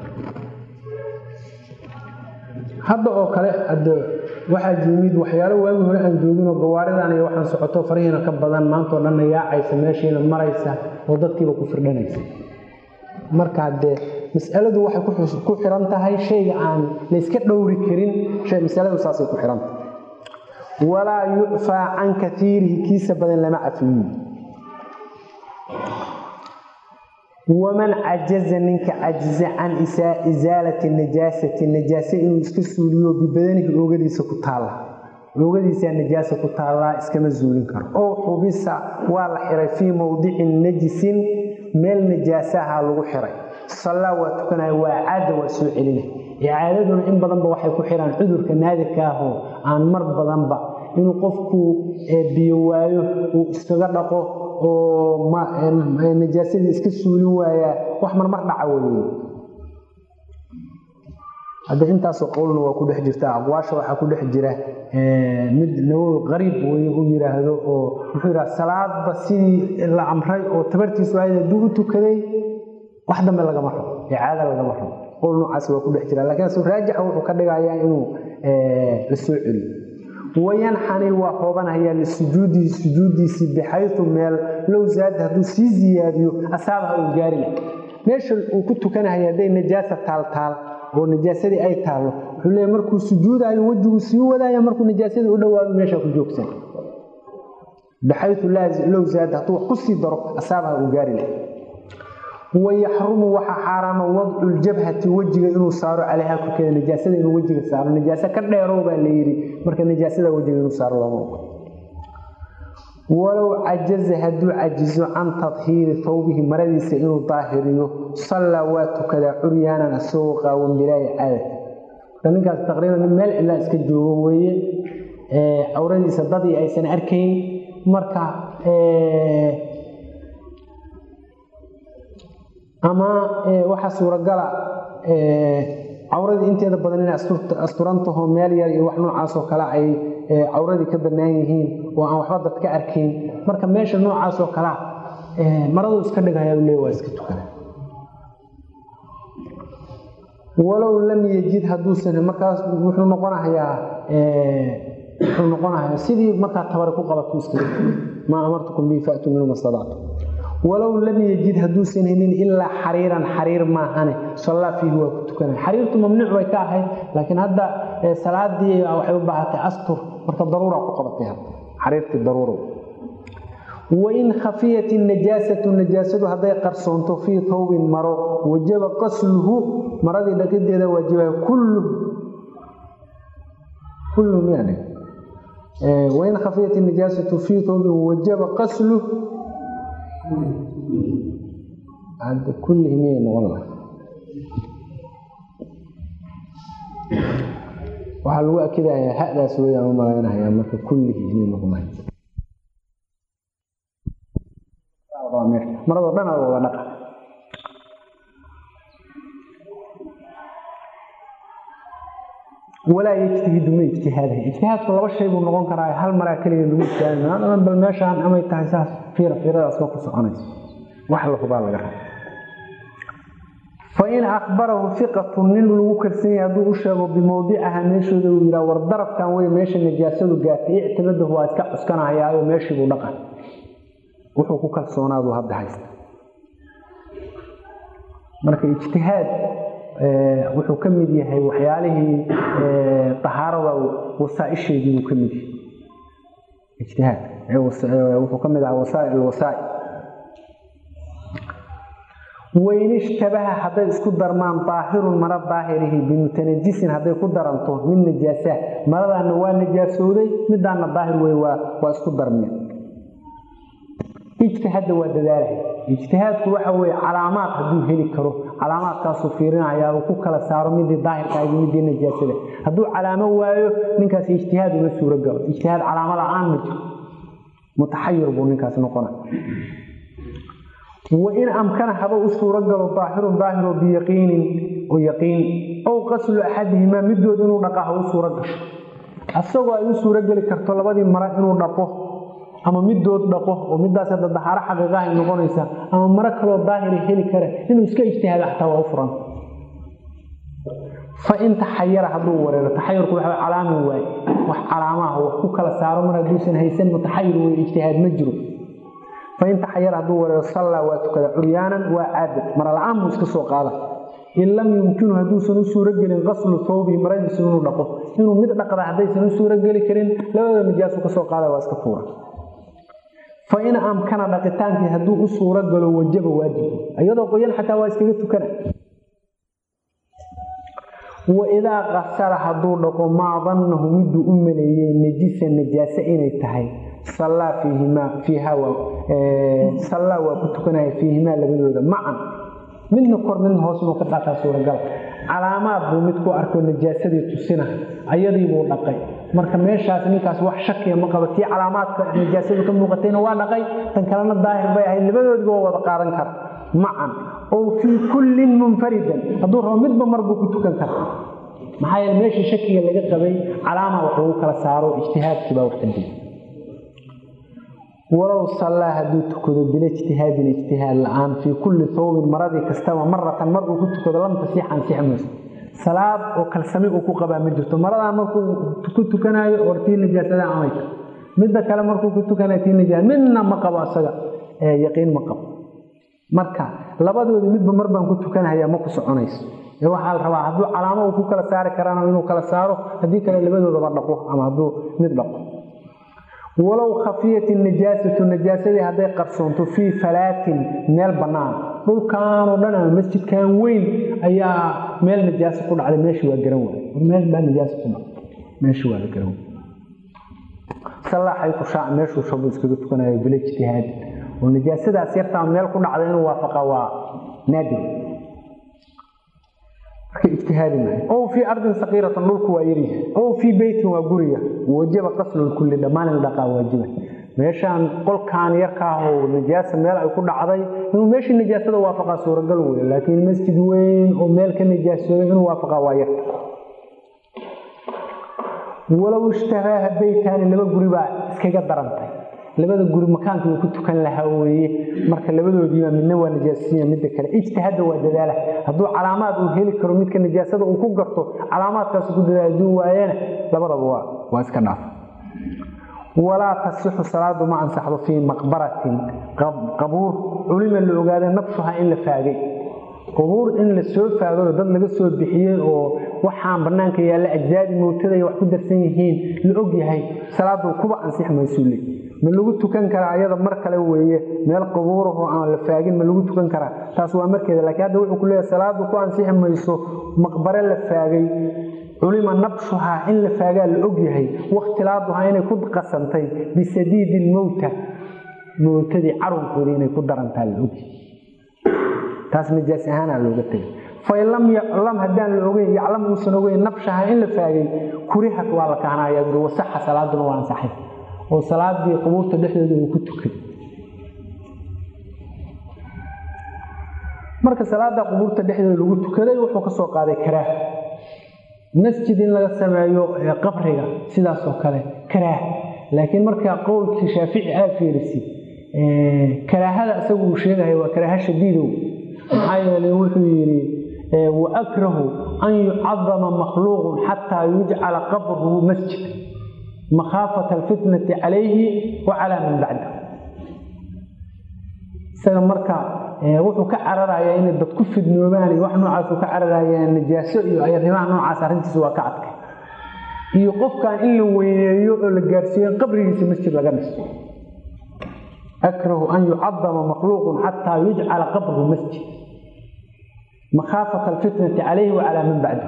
hadda oo kale ad waxaa yimid waxyaalo waagi hore aan jooginoo gawaaridan iyo waxaan socoto farihiina ka badan maantao dhanna yaacaysa meeshiina maraysa oo dadkiiba ku firdhanaysa markaa dee masaladu waxay ku xiran tahay shayga aan layska dhowri karin masaladu saasay ku xiran tahay walaa yucfaa can kaiirihi kiisa badan lama cafiyo waman cajaza ninka cajiza can isaalati najaasati najaase inuu iska suuliyo bibadanihi oogadiisa ku taalla oogadiisaa najaasa ku taallaa iskama zuulin karo ow xubisa waa la xiray fii mowdicin najisin meel najaasaha lagu xiray sallaa waa tukanaya waa caada waa soo celina icaadaduna in badanba waxay ku xiraan cudurka naadirka ahoo aan mar badanba inuu qofku biyo waayo uu iskaga dhaqo oo najaasadii iska suulin waayaa wax marmar dhaca wey hadda intaasoo qowlna waa ku dhex jirta aqwaasha waxaa ku dhex jira mid nawowi qariib wey u yiraahdo oo wuxuu yidhaha salaadba sidii la amray oo tabartiisu ahayd hadduu u tukaday wax dambe lagama rabo icaada lagama rabo qowl noocaas waa ku dhex jira lakiin asu raajixa wuxuu ka dhigayaa inuu la soo celiyo wayanxani waa hoobanhayaa lisujuudihi sujuudiisii bixayu meel low zaada hadduu sii ziyaadiyo asaabaha uu gaari lah meesha uu ku tukanahaya hadday najaasa taaltaal oo najaasadii ay taallo wuxuu leeya markuu sujuudayo wejiguu sii wadaaya markuu najaasadii u dhowaado meesha ku joogsan bixayu low zaada hadduu wax ku sii daro asaabaha uu gaari lah wayaxrumu waxaa xaaraama wadcu ljabhati wejiga inuu saaro calayha korkeeda najaasada inuu wejiga saaro najaase ka dheerow baa la yidhi marka najaasada wejiga inuu saaro looma ogo walow cajaza hadduu cajizo can tadhiiri thawbihi maradiisa inuu daahiriyo sallaa waa tukadaa curyaanan asagoo qaawan bilaahi caadad marka ninkaas taqriiban nin meel cilaa iska joogo weeye cawradiisa dadii aysan arkayn marka ama waxaa suuragala cawradii inteeda badan inay asturantaho meel yar iyo wax noocaasoo kale ay cawradii ka bannaan yihiin oo aan waxba dad ka arkayn marka meesha noocaasoo kalea maradu iska dhigaya le waa iska tukada walow lam yajid hadduusan markaas wuxuu noqonahayaa wuxuu noqonahayaa sidii markaa tabari ku qabato iskaga maa amartukum bihi faatuu minhu mastadactum walow lam yajid hadduusan helin ilaa xariiran xariir maahane sallaa fiihi waa ku tukanay xariirtu mamnuuc bay ka ahayd laakiin hadda salaadii waxay u baahatay astur marka daruura ku qabatay hadda xariirtii daruura wain khafiyat najaasatu najaasadu hadday qarsoonto fii tawbin maro wajaba qasluhu maradii dhaqideeda waajibaya kulluhu kulluhu miyaa wain khafiyat najaasatu fii tawbin wajaba qasluh kullihi miyay noqon laha waxaa lagu akidayaa hadaas weyaan u malaynahayaa marka kullihi inay noqonahay maradoo dhan a wada dhaqa walaa yejtahidu ma ijtihaadaha ijtihaadku laba shay buu noqon karaa hal maraa keliya lagu ijtihaada bal meeshaan amay tahay saas fiira fiiradaas ma ku soconayso wax la hubaa laga raba fain akbarahu iqatun nin lagu kalsan yahay hadduu u sheego bimowdicaha meeshooda uu yihaa war darafkan wey meesha najaasadu gaartay ictimadahu waa iska cuskanahayaayo meeshiibuu dhaqa wuxuu ku kalsoonaadu hadda haysta marka ijtihaad wuxuu ka mid yahay waxyaalihii ahaarada wasaaisheedii buu ka mid yahay ijtihaad wuxuu ka mid ahaa wasaail wasaail wain ishtabaha hadday isku darmaan daahirun mara daahirihi bimutanajisin hadday ku daranto mid najaasa maradaana waa najaasooday midaana daahir wey waa isku darmeen ijtihaadda waa dadaalhay ijtihaadku waxa weye calaamaad hadduu heli karo calaamaadkaasuu fiirinaya uu ku kala saaro midii daahirka iyo midii najaasada hadduu calaamo waayo ninkaas ijtihaad uma suuro galo ijtihaad calaamo la-aan ma jiro mutaxayir buu ninkaas noqona wain amkana haba u suuro galo daahirun daahiro biyaqiinin oo yaqiin ow qaslu axadihimaa midood inuu dhaqa ha u suuro gasho asagoo ay u suuro geli karto labadii mara inuu dhaqo ama midood dhaqo oo midaas hadda dahaaro xaqiiqahay noqonaysa ama maro kaloo daahiri heli kara inuu iska ijtihaada xataa waa u furan fa in taxayara hadduu wareero taxayurku waxa calaami waaye wax calaamaha wax ku kala saaro mar hadduusan haysan mutaxayir wey ijtihaad ma jiro fain taxayara hadduu wareero sallaa waa tukada curyaanan waa caadad mara la-aan buu iska soo qaada in lam yumkinu hadduusan u suuro gelin qaslu tawbihi maradiisu inuu dhaqo inuu mid dhaqda haddaysan u suuro geli karin labada najaasu ka soo qaada waa iska tuura fa in amkana dhaqitaankii hadduu u suuro galo wajaba waajibu iyadoo qoyan xataa waa iskaga tukana waidaa qasara hadduu dhaqo maa dannahu miduu u maleeyey najisa najaase inay tahay sallaa fiihimaa fiiha sallaa waa ku tukanaya fiihimaa labadooda macan midna kor midna hoos inuu ka dhaqaa suuragala calaamaad buu mid ku arko najaasadii tusina ayadii buu dhaqay marka meeshaas ninkaas wax shakiya ma qabo tii calaamaadka najaasadu ka muuqatayna waa dhaqay tan kalena daahir bay ahayd labadoodiba waa wada qaadan kara macan oo fii kullin munfaridan hadduu rabo midba mar buu ku tukan kara maxaa yeele meeshii shakiga laga qabay calaama wax lagu kala saaro ijtihaadkii baa wax ka diiday walow sallaa hadduu tukado bila ijtihaadin ijtihaad la-aan fii kulli tawbin maradii kastaba maratan mar uu ku tukado lam tasiix ansix mayso salaad oo kalsami uu ku qabaa ma jirto maradaan markuu ku tukanayo or tii najaasada amayka midda kale markuu ku tukanayo tii najaas midna ma qabo asaga yaqiin ma qabo marka labadoodii midba mar baan ku tukanahaya ma ku soconayso ee waxaa la rabaa hadduu calaamo uu ku kala saari karaana inuu kala saaro haddii kale labadoodaba dhaqo ama hadduu mid dhaqo walow khafiyat najaasatu najaasadii hadday qarsoonto fii falaatin meel bannaan dhulkaanoo dhan ama masjidkan weyn ayaa meel najaasa ku dhacday meeshii waa garan waay meel baa najaasa ku dhacday meeshii waa la garan waay sallaaxay ku shaac meeshuu shabu iskaga tukanayo bila ijtihaad oo najaasadaas yartaa meel ku dhacday inuu waafaqa waa naadir marka ijtihaadi maayo ow fii ardin saqiiratan dhulku waa yaryahay ow fii beytin waa guriga wajaba qaslulkulli dhammaan in dhaqaa waajiba meeshaan qolkaan yarkaahoo najaasa meel ay ku dhacday inuu meeshii najaasada waafaqaa suuragal wey laakiin masjid weyn oo meel ka najaasooday inuu waafaqaa waa yarta walow ishtabaaha beytaani laba guri baa iskaga darantay labada guri makaankii uu ku tukan lahaa weeye marka labadoodiiba midna waa najaasasiya midda kale ijtihaadda waa dadaala hadduu calaamaad uu heli karo midka najaasada uu ku garto calaamaadkaas ku dadaala haduu waayana labadaba waa waa iska dhaaf walaa tasixu salaadu ma ansaxdo fii maqbaratin qabuur culima la ogaada nafsuha in la faagay qubuur in la soo faagao dad laga soo bixiyey oo waxaan banaanka yaalla ajsaadi mowtada wax ku darsan yihiin la og yahay salaadu kuba ansix maysuule ma lagu tukan karaa ayada mar kale weeye meel qubuurahoo aan la faagin ma lagu tukan karaa taas waa markeeda laakiin hadda wuxuu ku leeyahay salaadu ku ansixi mayso maqbare la faagay culima nabshuhaa in la faagaa la og yahay wakhtilaaduhaa inay ku qasantay bisadiidi lmowta mowtadii carunkoodii inay ku darantaa la ogyahay taas najaas ahaanaa looga tegay fain lam yaclam haddaan la ogeyn yaclam uusan ogeyn nabshaha in la faagay kurihat waa la kahanaya bui wasaxa salaaduna waa ansaxay oo salaadii qubuurta dhexdooda uu ku tukay marka salaada qubuurta dhexdooda lagu tukaday wuxuu ka soo qaaday karaah masjid in laga sameeyo qabriga sidaas oo kale karaah laakiin markaa qowlkii shaafici aa fiirisid karaahada isagu uu sheegayo waa karaaha shadiidow maxaa yeelay wuxuu yidhi waakrahu an yucadama makhluuqun xataa yujcala qabruhu masjid makhaafata alfitnati calayhi wa calaa man bacda isaga marka wuxuu ka cararayaa inay dad ku fidnoobaan iyo wax noocaasuu ka cararayaa najaaso iyo arrimaha noocaas arrintiisa waa ka adkay iyo qofkan in la weyneeyo oo la gaarsiiyo in qabrigiisa masjid laga dhiso akrahu an yucadama makhluuqun xataa yujcala qabruhu masjid makhaafata alfitnati calayhi wa calaa man bacdahu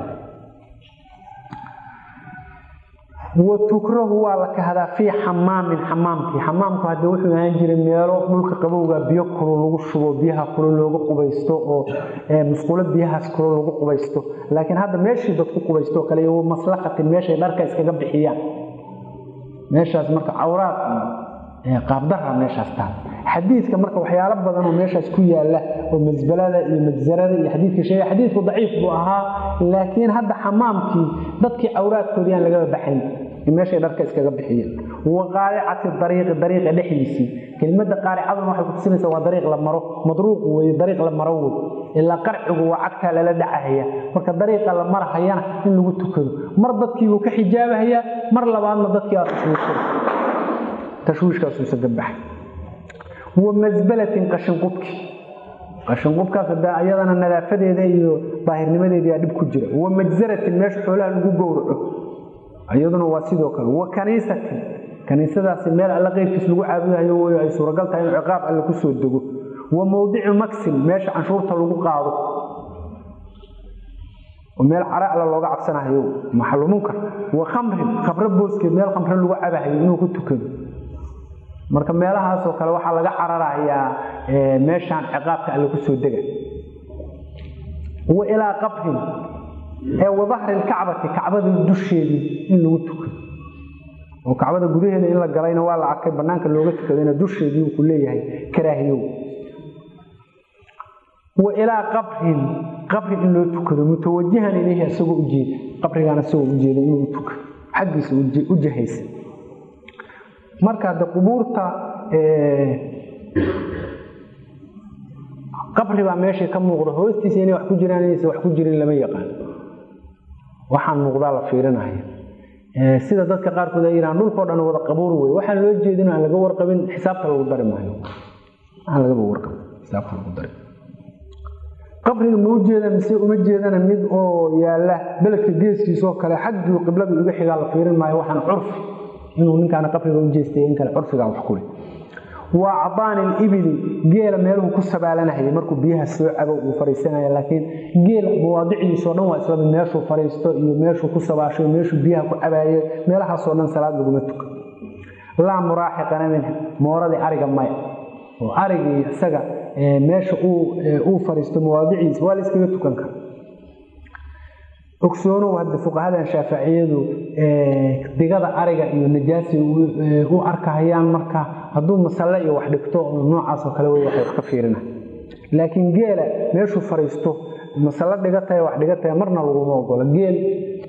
wa tukrahu waa la kahdaa fii xamaamin xamaamkii xamaamku hadde wuxuu ahaan jiray meelo dhulka qabowga biyo kulo lagu shubo biyaha kulo looga qubaysto oo musqulo biyahaas kulo lagu qubaysto laakiin hadda meeshii dadku qubaysto kale iyo maslaxatin meeshay dharka iskaga bixiyaan meeshaas marka cawraad qaabdara meeshaas taal xadiidka marka waxyaalo badan oo meeshaas ku yaala oo masbalada iyo majsarada iyo xadiidka sheega xadiidku daciif buu ahaa laakiin hadda xamaamkii dadkii cawraadkoodii aan lagaba baxayn meeshay dharka iskaga bixiyeen wa qaaricati dariiqi dariiqa dhexdiisii kelimada qaaricaduna waxay kutusinaysaa waa dariiq la maro madruuq weye dariiq la maro wey ilaa qarcigu waa cagtaa lala dhacahaya marka dariiqa la marahayana in lagu tukado mar dadkiibuu ka xijaabahayaa mar labaadna dadkii aa tashwiishay tashwiishkaasuusa gabaxay wa masbalatin qashinqubki qashinqubkaas hadda ayadana nadaafadeeda iyo daahirnimadeedii aa dhib ku jira wa majsaratin meesha xoolaha lagu gowraco iyaduna waa sidoo kale wa kaniisatin kaniisadaasi meel alla qeyrkiis lagu caabudahayo wey ay suuragal tahay inuu ciqaab alle kusoo dego wa mowdicu maksin meesha canshuurta lagu qaado oo meel cara alla looga cabsanahayo maxalumunkar wa khamrin khamro booskeed meel khamre lagu cabahayo inuu ku tukado marka meelahaasoo kale waxaa laga cararayaa meeshaan ciqaabka alle kusoo dega wa ilaa qabrin ee wadahri lkacbati kacbada dusheedii in lagu tukado oo kacbada gudaheeda in la galayna waa la arkay banaanka looga tukadayna dusheedii uu ku leeyahay karaahiyow wa ilaa qabrin qabri in loo tukado mutawajihan ilayhi isagoo ujeeda qabrigaan isagoo ujeeda inuu tukado xaggiisa u jahaysa marka de qubuurta qabri baa meeshay ka muuqda hoostiisa inay wax ku jiraan inaysan wax ku jirin lama yaqaan waxaan muuqdaa la fiirinaya sida dadka qaarkood ay yidhahaan dhulkao dhan wada qabuur wey waxaan loo jeedin aan laga warqabin xisaabta lagu dari maayo aan lagaba warqabin xisaabta lagu dari qabriga ma u jeeda mise uma jeedana mid oo yaala beledka geeskiisoo kale xaggii qibladu iga xigaa la fiirin maayo waxaan curfi inuu ninkaana qabriga u jeestay in kale curfigaa wax kule waa acdaani libili geela meeluhu ku sabaalanahayay markuu biyaha soo cabo uu fariisanaya laakiin geela mawaadicdiisoo dhan waa islamid meeshuu fariisto iyo meeshuu ku sabaasho meeshuu biyaha ku cabaayo meelahaasoo dhan salaad laguma tuka laa muraaxiqana minha mooradii ariga maya oo arigii isaga meesha uu fariisto mawaadiciisa waa la iskaga tukan kara ogsoonow hadda fuqahadan shaaficiyadu digada ariga iyo najaasi u arkahayaan marka hadduu masalle iyo wax dhigto noocaasoo kale wey waxay wax ka fiirina laakiin geela meeshuu fariisto masalle dhigatahay wax dhigataya marna laguma ogola geel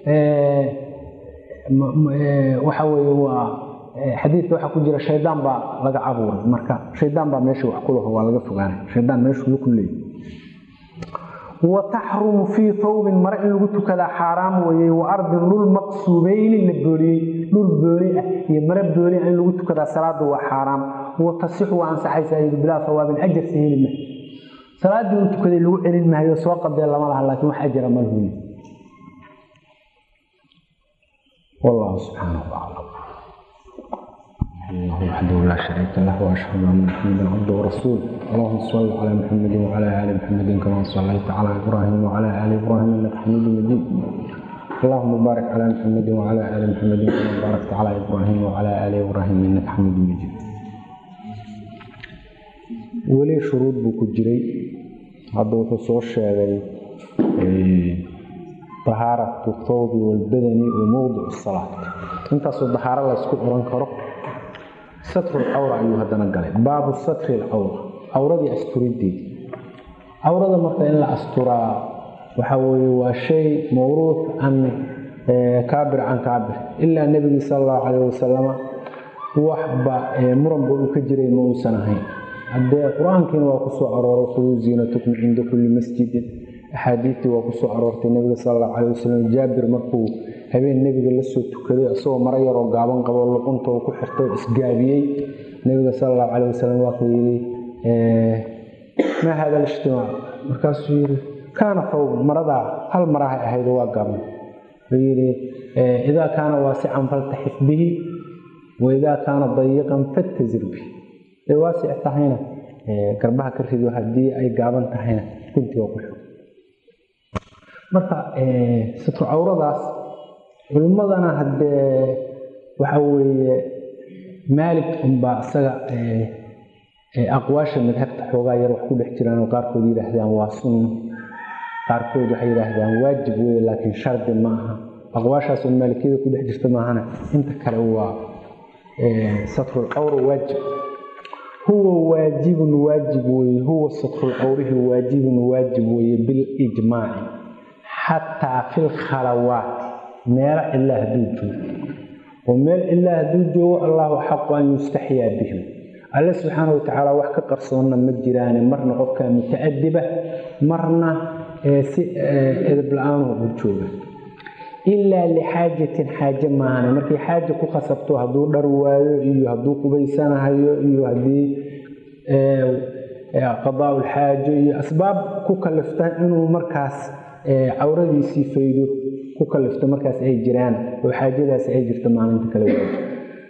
waxa weye waa xadiidka waxaa ku jira shaydaan baa laga abuuray marka shaydaan baa meesha wax kulaho waa laga fogaanay shaydaan meeshuu ku leeyay wa taxrumu fii tawbin mare in lagu tukadaa xaaraam weeye wa ardin dhul maqsuubeyni la booliyey dhul booli ah iyo mare booli ah in lagu tukadaa salaada waa xaaraam wa tasixu waa ansaxaysaa yidhi bilaa sawaabin ajarsa heli ma salaaddii uu tukaday lagu celin maayo soo qadee lama laha laakiin wax ajara ma lahuyi wallahu subxaanahu aclam الله وحده لا شريك له واشهد ان محمدا عبده ورسوله اللهم صل على محمد وعلى ال محمد كما صليت على ابراهيم وعلى ال ابراهيم انك حميد مجيد اللهم بارك على محمد وعلى ال محمد كما باركت على ابراهيم وعلى ال ابراهيم انك حميد مجيد weli shuruud buu ku jiray hadda wuxuu soo sheegay dahaaratu thawbi walbadani wa mowdicu salaat intaasoo dahaaro laysku oran karo satru lcawra ayuu haddana galay baabu satri lcawra cawradii asturideed cawrada marka in la asturaa waxaa weye waa shay mawruuc can kaabir can kaabir ilaa nebigii sala allahu calayh wasalama waxba muranba uu ka jiray ma uusan ahayn haddee qur-aankiina waa ku soo arooray khuduu ziinatukum cinda kulli masjidin axaadiistii waa ku soo aroortay nebiga sala allahu calayh wasalam jaabir markuu habeen nebiga la soo tukaday isagoo maro yaroo gaaban qabo luqunta uu ku xirtay isgaabiyey nebiga sala allahu calayh wasalam waa ku yidhi maa hada alijtimaac markaasuu yidhi kaana thawban maradaa hal marahay ahayd waa gaaban wuxuu yidhi idaa kaana waasican faltaxif bihi wa idaa kaana dayiqan fattazir bihi ay waasic tahayna garbaha ka rido haddii ay gaaban tahayna guntiga ku xig marka satru cawradaas culimmadana haddee waxa weeye maalig unbaa isaga aqwaasha madhabta xoogaa yar wax ku dhex jiraan oo qaarkood yidhaahdaan waa sunno qaarkood waxay yidhaahdaan waajib weye laakiin shardi ma aha aqwaashaasoo maalikiyada ku dhex jirta maahana inta kale waa satrulcawra waajib huwa waajibun waajib weye huwa satrulcawrihi waajibun waajib weye bilijmaaci xataa fi lkhalawaat meelo cilaa hadduu joogo oo meel cilaa hadduu joogo allahu xaqu an yustaxyaa bihim alle subxaana watacaala wax ka qarsoonna ma jiraane marna qofkaa muta'adiba marna si edab la-aanuu u jooga ilaa lixaajatin xaaje maahane markii xaaja ku khasabto hadduu dhar waayo iyo hadduu qubaysanahayo iyo haddii qadaa ulxaajo iyo asbaab ku kalifta inuu markaas cawradiisii faydo ku kalifto markaas ay jiraan oo xaajadaasi ay jirto maalinta kale waajib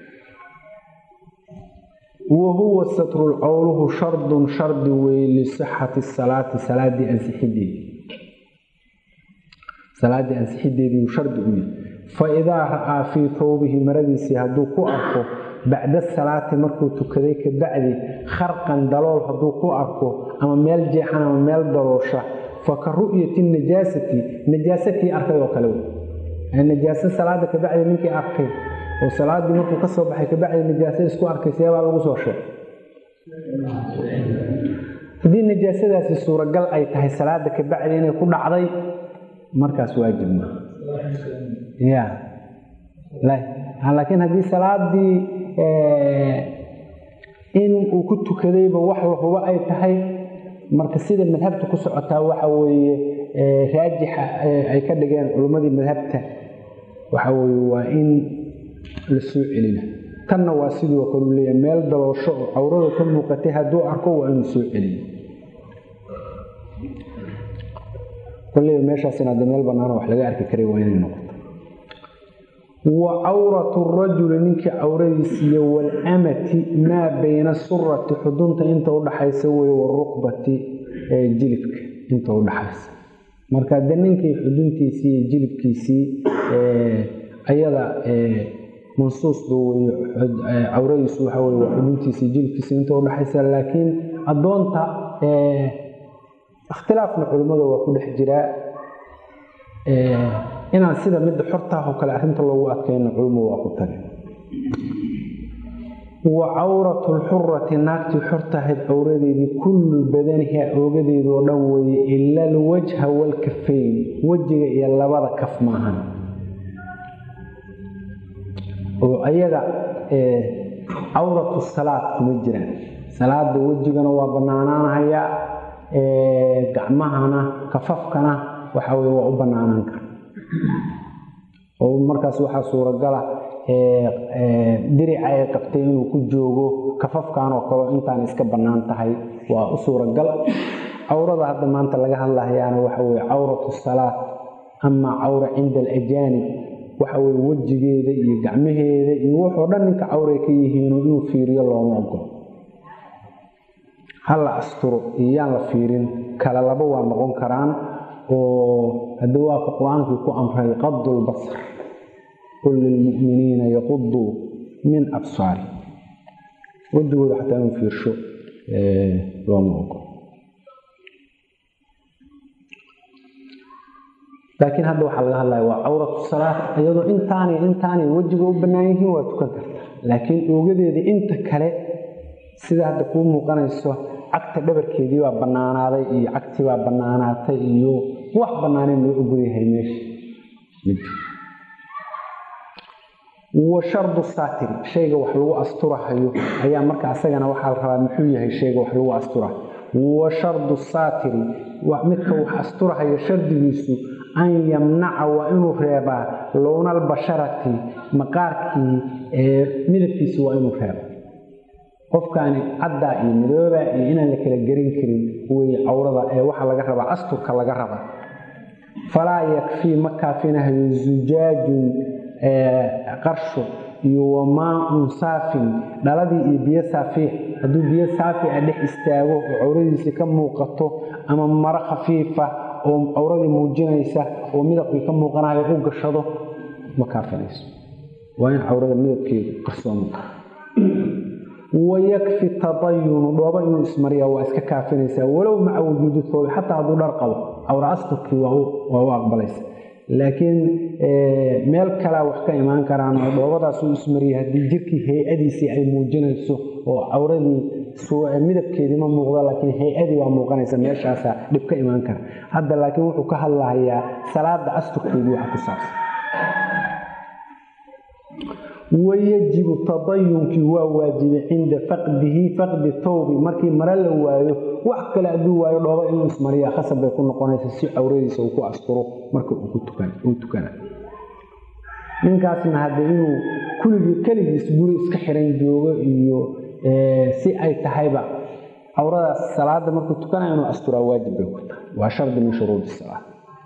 wa huwa satrulcawluhu shardun shardi wey lisixati salaati salaadii ansixideedii salaaddii ansixideedii uu shardi u yahay fa idaa ra'aa fii thawbihi maradiisii hadduu ku arko bacda salaati markuu tukaday ka bacdi kharqan dalool hadduu ku arko ama meel jeexan ama meel daloosha fa ka ru'yati najaasati najaasatii arkay oo kale najaaso salaada kabacdi ninkii arkay oo salaadii markuu ka soo baxay kabacdi najaaso isku arkay seebaa lagu soo sheeg haddii najaasadaasi suuragal ay tahay salaada kabacdi inay ku dhacday markaas waajib ma ya laakiin haddii salaadii in uu ku tukadayba wax lahubo ay tahay marka sida madhabta ku socotaa waxa weeye raajixa ay ka dhigeen culimmadii madhabta waxa weye waa in la soo celina tanna waa sidoo kalu leeyahay meel daloosho oo cawrada ka muuqatay hadduu arko waa inuu soo celiyo kolleyba meeshaasina hadda meel bannaana wax laga arki karay waa inay noqoto wa cawratu rajuli ninkii cawradiisiiyo walamati maa bayna surati xudunta inta udhaxaysa wey waruqbati jilibka inta udhaxaysa marka de ninkii xuduntiisii iyo jilibkiisii ayada mansuusba wey cawradiisu waxa wey waa xuduntiisii jilibkiisii inta udhaxaysa laakiin addoonta ikhtilaafna culimmada waa ku dhex jiraa inaan sida midda xortaah oo kale arrinta loogu adkayno culimo waa ku tagi wa cawratu lxurati naagtii xortahayd cawradeedii kullu badaniha oogadeedu oo dhan weeye ila alwajha waalkafayn wejiga iyo labada kaf maahan oo ayaga cawratu salaad kuma jiraan salaada wejigana waa bannaanaanahayaa gacmahana kafafkana waxa weye waa u banaanaan kara oo markaas waxaa suuragala dirica ay qabtay inuu ku joogo kafafkan oo kale intaan iska bannaan tahay waa u suuragal cawrada hadda maanta laga hadlahayaana waxa weye cawratu salaat ama cawra cinda alajaanib waxa weye wejigeeda iyo gacmaheeda iyo wuxuu dhan ninka cawray ka yihiino inuu fiiriyo looma ogolo ha la asturo iyo yaan la fiirin kala laba waa noqon karaan oo hadda waa ka qur-aankii ku amray qadulbasar qul lilmu'miniina yaquduu min absaari wejigooda xataa inuu fiirsho looma ogolo laakiin hadda waxaa laga hadlaya waa cawratu salaat iyadoo intaanay intaanay wejiga u bannaan yihiin waa tukan karta laakiin oogadeeda inta kale sida hadda kuu muuqanayso cagta dhabarkeedii baa bannaanaaday iyo cagtii baa bannaanaatay iyo wax bannaaneen loo ogolyahay meesha wa shardu saatiri shayga wax lagu asturahayo ayaa marka asagana waxaa la rabaa muxuu yahay shayga wax lagu asturahayo wa shardu saatiri midka wax asturahayo shardigiisu an yamnaca waa inuu reebaa lownaalbasharati maqaarkii midabkiisa waa inuu reeba qofkaani caddaa iyo madooba iyo inaan la kala gerin karin wey cawrada ee waxaa laga rabaa asturka laga raba falaa yakfii ma kaafinahayo zujaajun qarsho iyo wamaaun saafin dhaladii iyo biyo saafiix hadduu biyo saafi a dhex istaago oo cawradiisii ka muuqato ama maro khafiifa oo cawradii muujinaysa oo midabkii ka muuqanayo u gashado ma kaafinayso waa in cawrada midabkeedu qarsoon wayakfi tadayunu dhooba inuu ismariya waa iska kaafinaysaa walow maca wujuudi thoobi xataa hadduu dhar qabo cawra asturkii waa u aqbalaysa laakiin meel kalea wax ka imaan karaan oo dhoobadaas uu ismariyay haddii jirkii hay-adiisii ay muujinayso oo cawradii midabkeedii ma muuqdo laakiin hay-adii waa muuqanaysa meeshaasaa dhib ka imaan kara hadda laakiin wuxuu ka hadlahayaa salaada asturkeedii waxa ku saabsan wayajibu tadayunkii waa waajibay cinda faqdihi faqdi tawbi markii mare la waayo wax kale hadduu waayo dhooba inuu ismariya khasab bay ku noqonaysa si cawradiisa uu ku asturo marka uu tukana ninkaasna hadde inuu kuligii keligiis guri iska xiran joogo iyo si ay tahayba cawradaas salaada markuu tukanaya inuu asturaa waajib bay ku tahay waa shardi min shuruudi salaa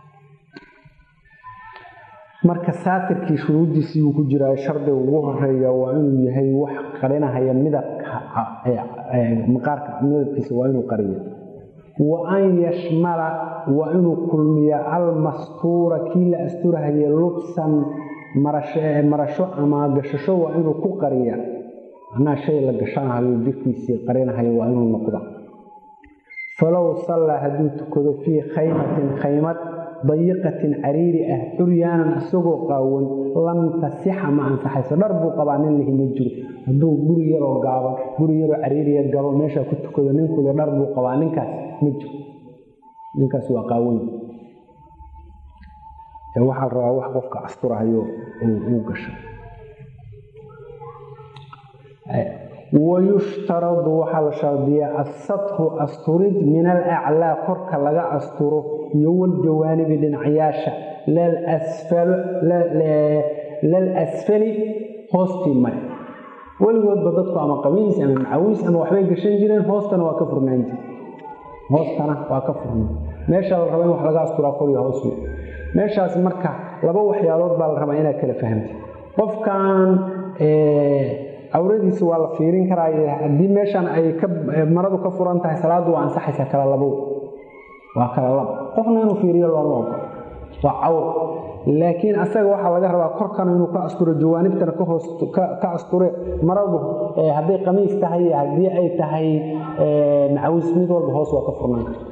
marka saatirkii shuruuddiisii uu ku jiraa shardiga ugu horeeya waa inuu yahay wax qarinahaya midabka maqaarka midabkiisa waa inuu qariyo wa an yashmala waa inuu kulmiya almastuura kii la asturahaye lubsan marasho ama gashasho waa inuu ku qariya macnaha shay la gashanahayo jirkiisii qarinahayo waa inuu noqda falow sallaa hadduu tukado fii khaymatin khaymad dayiqatin cariiri ah curyaanan isagoo qaawan lam tasixa ma ansaxayso dhar buu qabaa nin lihi ma jiro hadduu guri yaroo gaaban guri yaroo cariiriya galo meeshaa ku tukado ninkule dhar buu qabaa ninkaas ma jiro ninkaas waa qaawan waxaa la rabaa wax qofka asturahayo uu gasho wayushtaradu waxaa la shardiyaa asatru asturid min alaclaa korka laga asturo iyo waljawaanibi dhinacyaasha lal asfali hoostii mare weligoodba dadku ama qabiis ama macawiis ama waxbay gashan jireen hoostana waa ka furnaan jire hoostana waa ka furnaan meesha la raba in wax laga asturaa kor iyo hoos meeshaas marka laba waxyaalood baa la rabaa inaad kala fahamtid qofkan cawradiisa waa la fiirin karaa haddii meeshan ay maradu ka furan tahay salaadu waa ansaxaysaa kala labow waa kala labo qofna inuu fiiriyo looma ogo waa cawr laakiin asaga waxaa laga rabaa korkana inuu ka asturo jawaanibtana ka asture maradu hadday qamiis tahay haddii ay tahay macawiis mid walba hoos waa ka furnaan karta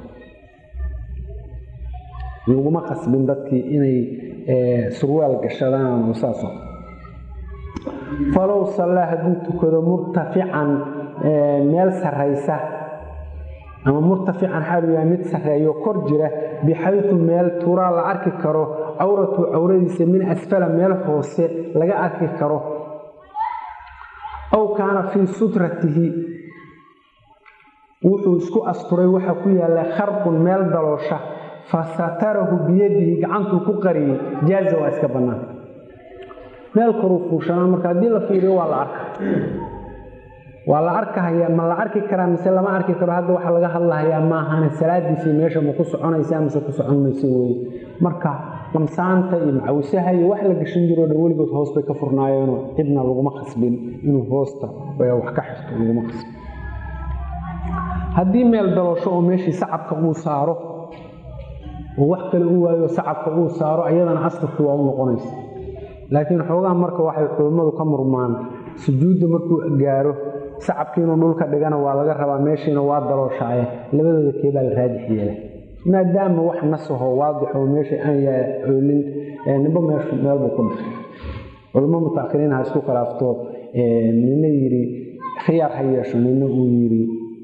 laguma qasbin dadkii inay surwaal gashadaan oo saasoo falow sallaa hadduu tukado murtafican meel sarraysa ama murtafican xaaluu yahay mid sarreeyo kor jira bixaytu meel turaa la arki karo cawratu cawradiisa min asfala meel hoose laga arki karo aw kaana fii sutratihi wuxuu isku asturay waxaa ku yaalla kharqun meel daloosha fa satarahu biyadihi gacantuu ku qariyey jaaza waa iska bannaan meel koruu fuushanaa marka haddii la fiiriyo waa la arka waa la arkahayaa ma la arki karaa mise lama arki karo hadda waxaa laga hadlahayaa maahane salaadiisii meesha ma ku soconaysaa mise ku socon mayso weye marka lamsaanta iyo macawisaha iyo wax la gashan jiroo dhan weligood hoos bay ka furnaayeenoo cidna laguma khasbin inuu hoosta wax ka xirto laguma khasbin haddii meel daloosho oo meeshii sacabka uu saaro oo wax kale u waayo sacabka uu saaro ayadana asturkii waa u noqonaysa laakiin xoogaha marka waxay culummadu ka murmaan sujuudda markuu gaaro sacabkii inuu dhulka dhigana waa laga rabaa meeshiina waa dalooshaaye labadooda keebaa la raajix yeela maadaama wax nasaho waadixoo meesha aan yaa oolin nimba meeshu meelbuu ku dhashay culummo mutaakiriin ha isku khilaafto nina yidhi khiyaar ha yeesho nina uu yidhi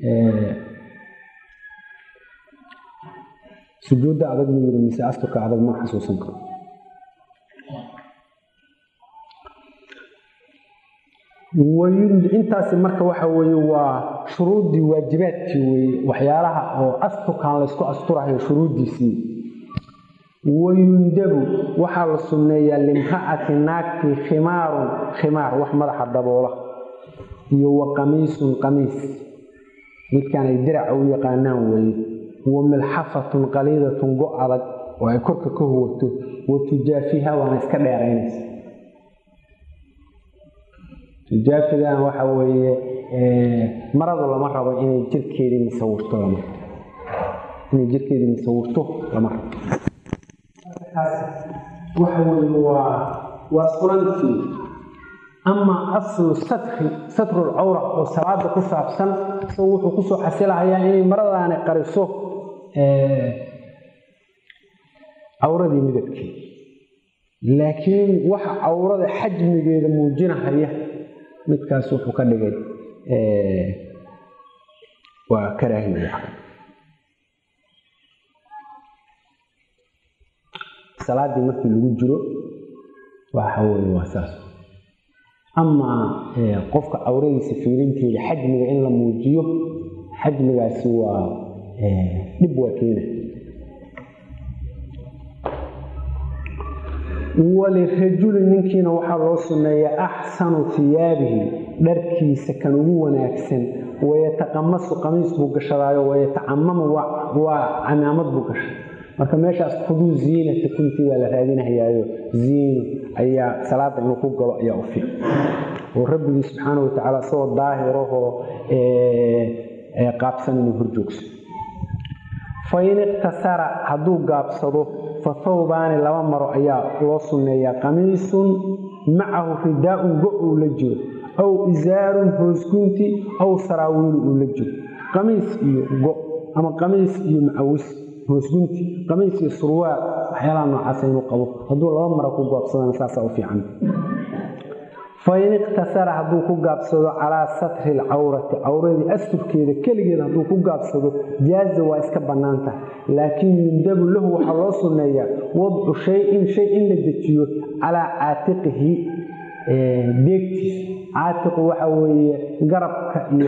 sujuudda adag ma yidhi mise asturka adag ma xasuusan karo intaasi marka waxa weye waa shuruuddii waajibaadkii weye waxyaalaha oo asturkan laysku asturahayo shuruuddiisii wayundabu waxaa la sunneeyaa limra'ati naagtii khimaarun khimaar wax madaxa daboola iyo wa qamiisun qamiis midkaan ay diraca u yaqaanaan weeye wa milxafatun qaliidatun go adag oo ay korka ka huwato wa tujaafiha waana iska dheeraynaysa tujaafigan waxa weeye maradu lama rabo inay jirkeedii musawirto lama inay jirkeedii musawirto lama rabo waxa weye waa waa surantii ama aslu satri satrul cawra oo salaada ku saabsan isagoo wuxuu kusoo xasilahayaa inay maradaani qariso cawradii midabkeeda laakiin waxa cawrada xajmigeeda muujinahaya midkaas wuxuu ka dhigay waa karaahiya salaadii markii lagu jiro waxa weye waa saas amaa qofka cawradiisa fiirinteeda xajmiga in la muujiyo xajmigaasi waa dhib waa keena walirajuli ninkiina waxaa loo sunneeyaa axsanu hiyaabihi dharkiisa kan ugu wanaagsan wayataqamasu qamiis buu gashadaayo wayatacamamu waa camaamad buu gashay marka meeshaas khuduu ziinata kuntii baa la raadinahayaayo ziino ayaa salaada inuu ku galo ayaa u fiican oo rabbigii subxaana wa tacaala isagoo daahirahoo qaabsan inuu horjoogso fain iqtasara hadduu gaabsado fa thawbaani laba maro ayaa loo sunneeyaa qamiisun macahu ridaa-un go uu la jiro aw isaarun hoosgunti aw saraawiilu uu la jiro qamiis iyo go ama qamiis iyo macawis hoosgunti qamiis iyo surwaal waxyaalaha noocaasa inuu qabo hadduu laba maro ku gaabsadana saasaa u fiican fain iqtasara hadduu ku gaabsado calaa satri alcawrati cawradii asturkeeda keligeed hadduu ku gaabsado jaaza waa iska bannaan tahay laakiin yundabu lahu waxaa loo sunneeyaa wadcu shay-in shay in la dejiyo calaa caatiqihi deegtiisa caatiqu waxa weeye garabka iyo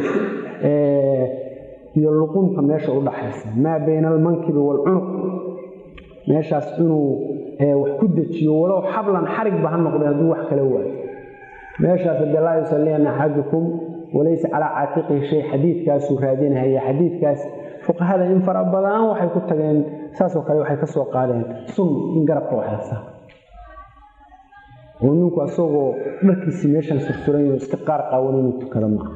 iyo luqunta meesha u dhaxaysa maa bayna almankibi waalcunuq meeshaas inuu wax ku dejiyo walow xablan xarigba ha noqday hadduu wax kala waayo meeshaas de laa yusalliana axadukum walaysa calaa caatiqihi shay xadiidkaasuu raadinahaya xadiidkaas fuqahada in fara badan waxay ku tageen saasoo kale waxay ka soo qaadeen sun in garabka waxaysa oo ninku asagoo dharkiisii meeshan sursuranyo iska qaar qaawan inuu tukado maaha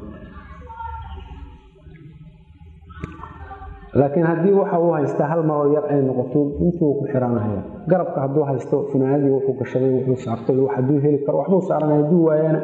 laakiin haddii waxa uu haystaa hal maroo yar ay noqoto intuu ku xiranahaya garabka hadduu haysto funaanadii wuxuu gashaday wuxuu saartay hadduu heli karo waxbuu saaranaya hadduu waayana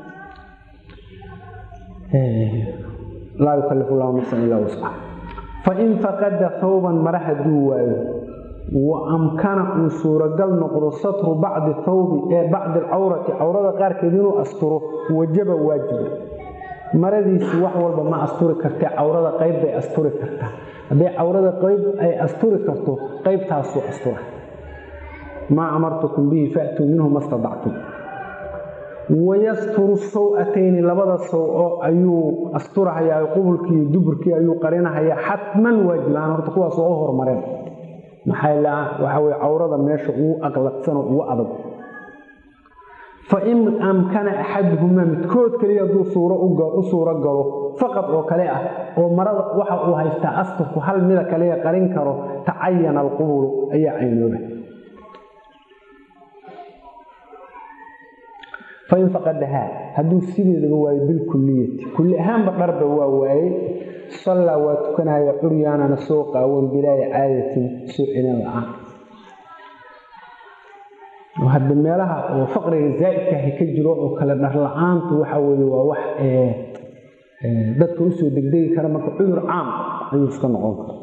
laa yukalifu llahu nafsan ilaa wuscaha fain faqada thawban mara hadduu waayo wa amkana uu suuragal noqdo satru bacdi thawbi ee bacdi alcawrati cawrada qaarkeed inuu asturo wajaba waajiba maradiisi wax walba ma asturi kartee cawrada qayb bay asturi kartaa hadday cawrada qayb ay asturi karto qaybtaasuu astura maa amartukum bihi faatuu minhu ma stadactum wayasturu saw-atayni labada saw-o ayuu asturahayaa qubulkii iyo duburkii ayuu qarinahayaa xatman waajilaan horta kuwaas oo u hormareen maxaa waxa weye cawrada meesha ugu aqladsanoo ugu adag fa in amkana axaduhumaa midkood kaliya hadduu suuro u suuro galo faqad oo kale ah oo marada waxa uu haystaa asturku hal mida kaliya qarin karo tacayana alqubulu ayaa caynooba fain faqadahaa hadduu sideedaba waayo bilkuliyati kulli ahaanba dharba waa waaye sallaa waa tukanaya curyaanana soo qaawan bilaayi caadatin soo celin la-aan hadda meelaha oo faqriga zaa'idkaahi ka jiro oo kale dhar la-aantu waxa weye waa wax dadka usoo degdegi kara marka cudur caam ayuu iska noqon kara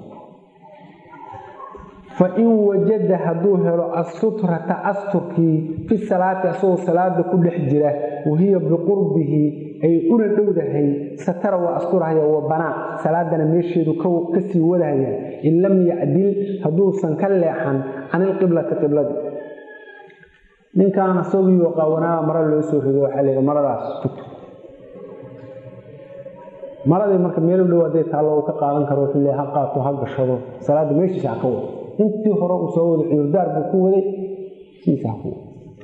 fain wajada hadduu helo asutrata asturkii fi salaati asagoo salaada ku dhex jira wahiya biqurbihi ay una dhowdahay satara waa asturahaya wa banaa salaadana meesheedu kasii wadahaya in lam yacdil hadduusan ka leexan can ilqiblati qibladii ninkan asagiioo qaawanaaba mara loo soo rido waxaa layihi maradaas tugto maradii marka meel u dhow hadday taallo uu ka qaadan karo wuxuu le ha qaato ha gashado salaadda meeshiisa ha ka wado intii hore uu soo waday cudurdaar buu ku waday sidiisa ha ku wado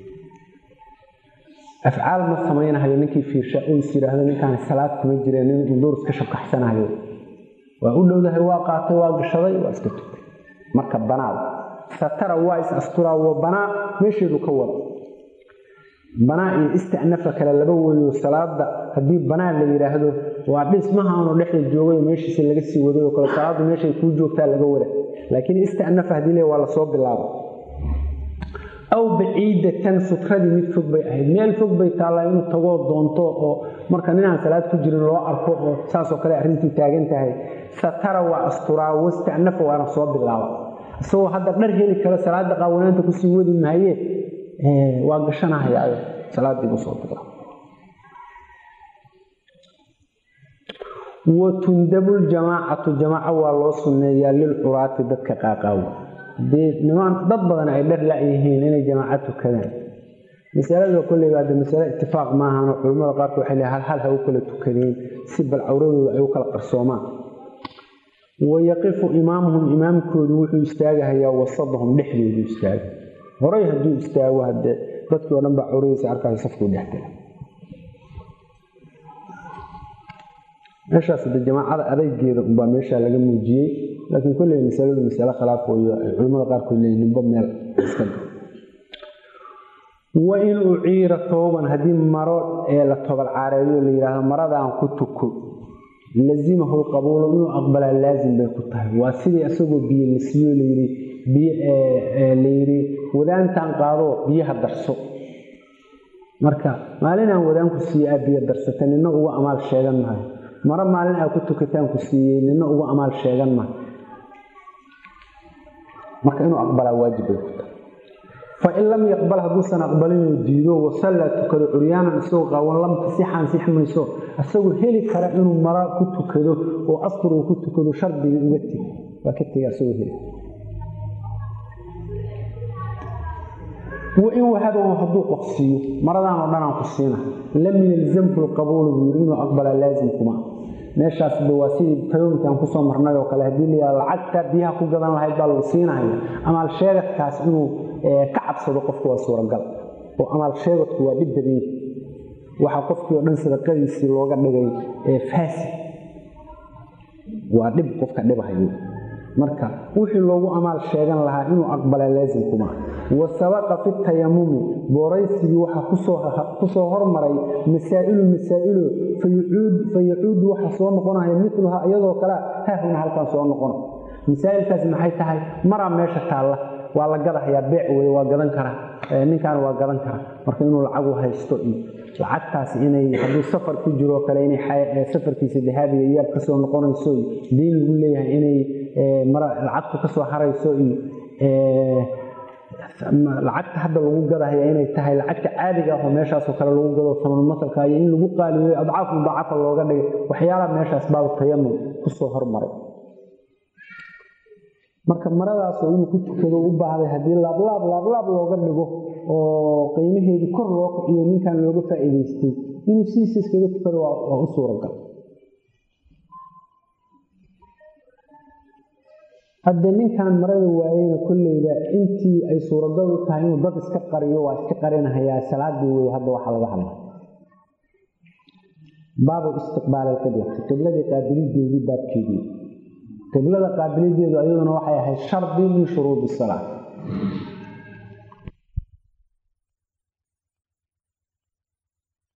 afcaal ma samaynahayo ninkii fiirsha oo is yidhaahdo ninkaan salaad kuma jireen nin unduur iska shabkaxsanayo waa u dhowdahay waa qaatay waa gashaday waa iska tugtay marka banaada satara waa is asturaa wa banaa meesheedu ka wada banaa iyo istanafa kale laba weeyo salaada haddii banaa la yidhaahdo waa dhismahaanu dhexda joogay meeshiisa laga sii waday oo kale salaadu meeshay kuu joogtaa laga wada laakiin istanafa haddii le waa lasoo bilaaba aw baciidatan sutradii mid fog bay ahayd meel fog bay taallaa inuu tagoo doonto oo marka ninaan salaad ku jirin loo arko oo saasoo kale arrintii taagan tahay satara waa asturaa wastanafa waana soo bilaaba isagoo hadda dhar heli karo salaada qaawanaanta kusii wadi maaye waa gashanahayaayo salaadiibuu soo bilaaba watundabu ljamaacatu jamaaco waa loo sunneeyaa lilcuraati dadka qaaqaawa dee nimaan dad badan ay dhar la-yihiin inay jamaaco tukadaan masalada kolleyba hadde masale itifaaq maahan oo culimmada qaarkood waxay leehay hal hal ha u kala tukadeen si bal cawradooda ay u kala qarsoomaan wayaqifu imaamuhum imaamkoodu wuxuu istaagahayaa wasadahum dhexdoodu istaaga horay hadduu istaago hadee dadkii o dhan baa cawradiisa arkaay safkuu dhexgala meeshaas de jamaacada adaygeeda unbaa meeshaa laga muujiyey laakiin kolley masaladu masale khilaaf weyo ay culimmada qaarkood leeyiin nimba meel iska wa in uciira tooban haddii maro ee la tobal caareeyo la yidhaahdo maradaan ku tuko lazimahu lqabuulu inuu aqbalaa laazim bay ku tahay waa sidii isagoo biyo la siiyo layidhi layidhi wadaantaan qaadoo biyaha darso marka maalinaan wadaanku siiye aa biyo darsata nina uga amaal sheegan maayo maro maalin aa ku tukataan ku siiyey nina uga amaal sheegan maayo marka inuu aqbalaa waajib bay ku tahay fain lam yaqbal hadduusan aqbalinoo diido wasallaa tukado curyaanan isagoo qaawan lam tasix ansix mayso isagoo heli kara inuu mara ku tukado oo astur uu ku tukado shardigii uga teg waa ka tega isagoo heli wain wahabahu hadduu qof siiyo maradaan oo dhanaan ku siina lam yalzamhu lqabuulu buu yiri inuu aqbalaa laazimkuma meeshaas de waa sidii talooyinka aan kusoo marnay oo kale haddii la yihahdo lacagta biyaha ku gadan lahayd baa lagu siinaya amaal sheegadkaas inuu ka cabsado qofku waa suuragal oo amaal sheegadku waa dhib badany waxaa qofkii oo dhan sadaqadiisii looga dhigay faasi waa dhib qofka dhibahayo marka wixii loogu amaal sheegan lahaa inuu aqbalaa laasimkuma wa sabaqa fi tayamumi booraysigii waxaa kusoo hormaray masaa'ilu masaa'ilo fa yacuudu waxa soo noqonaya miluha iyadoo kale haahuna halkan soo noqona masaa'ilkaas maxay tahay maraa meesha taalla waa la gadahayaa beec wey waa gadan karaa ninkan waa gadan karaa marka inuu lacagu haysto iyo lacagtaas inay hadduu safar ku jiroo kale inay safarkiisa dahaabiga iyaab kasoo noqonayso iyo diin lagu leeyahay inay lacagtu kasoo harayso iyo lacagta hadda lagu gadahaya inay tahay lacagta caadiga ah oo meeshaasoo kale lagu gado samanmasalka iyo in lagu qaaliyo adcaaf mudaacafa looga dhigay waxyaalaha meeshaas baabu tayamum kusoo hormaray marka maradaasoo inuu ku tukado u baahday haddii laablaab laablaab looga dhigo oo qiimaheedii kor loo kiciyo ninkan looga faa'iidaystay inuu sidiisa iskaga tukado waa u suuragal hadde ninkan marada waayeyna kolleyda intii ay suuragal u tahay inuu dad iska qariyo waa iska qarinahayaa salaadii wey hadda waxaa laga hadla baabu istiqbaal alqiblati qibladii qaabilideedii baabkeedii qiblada qaabilideedu ayaduna waxay ahayd shardi min shuruudi salaa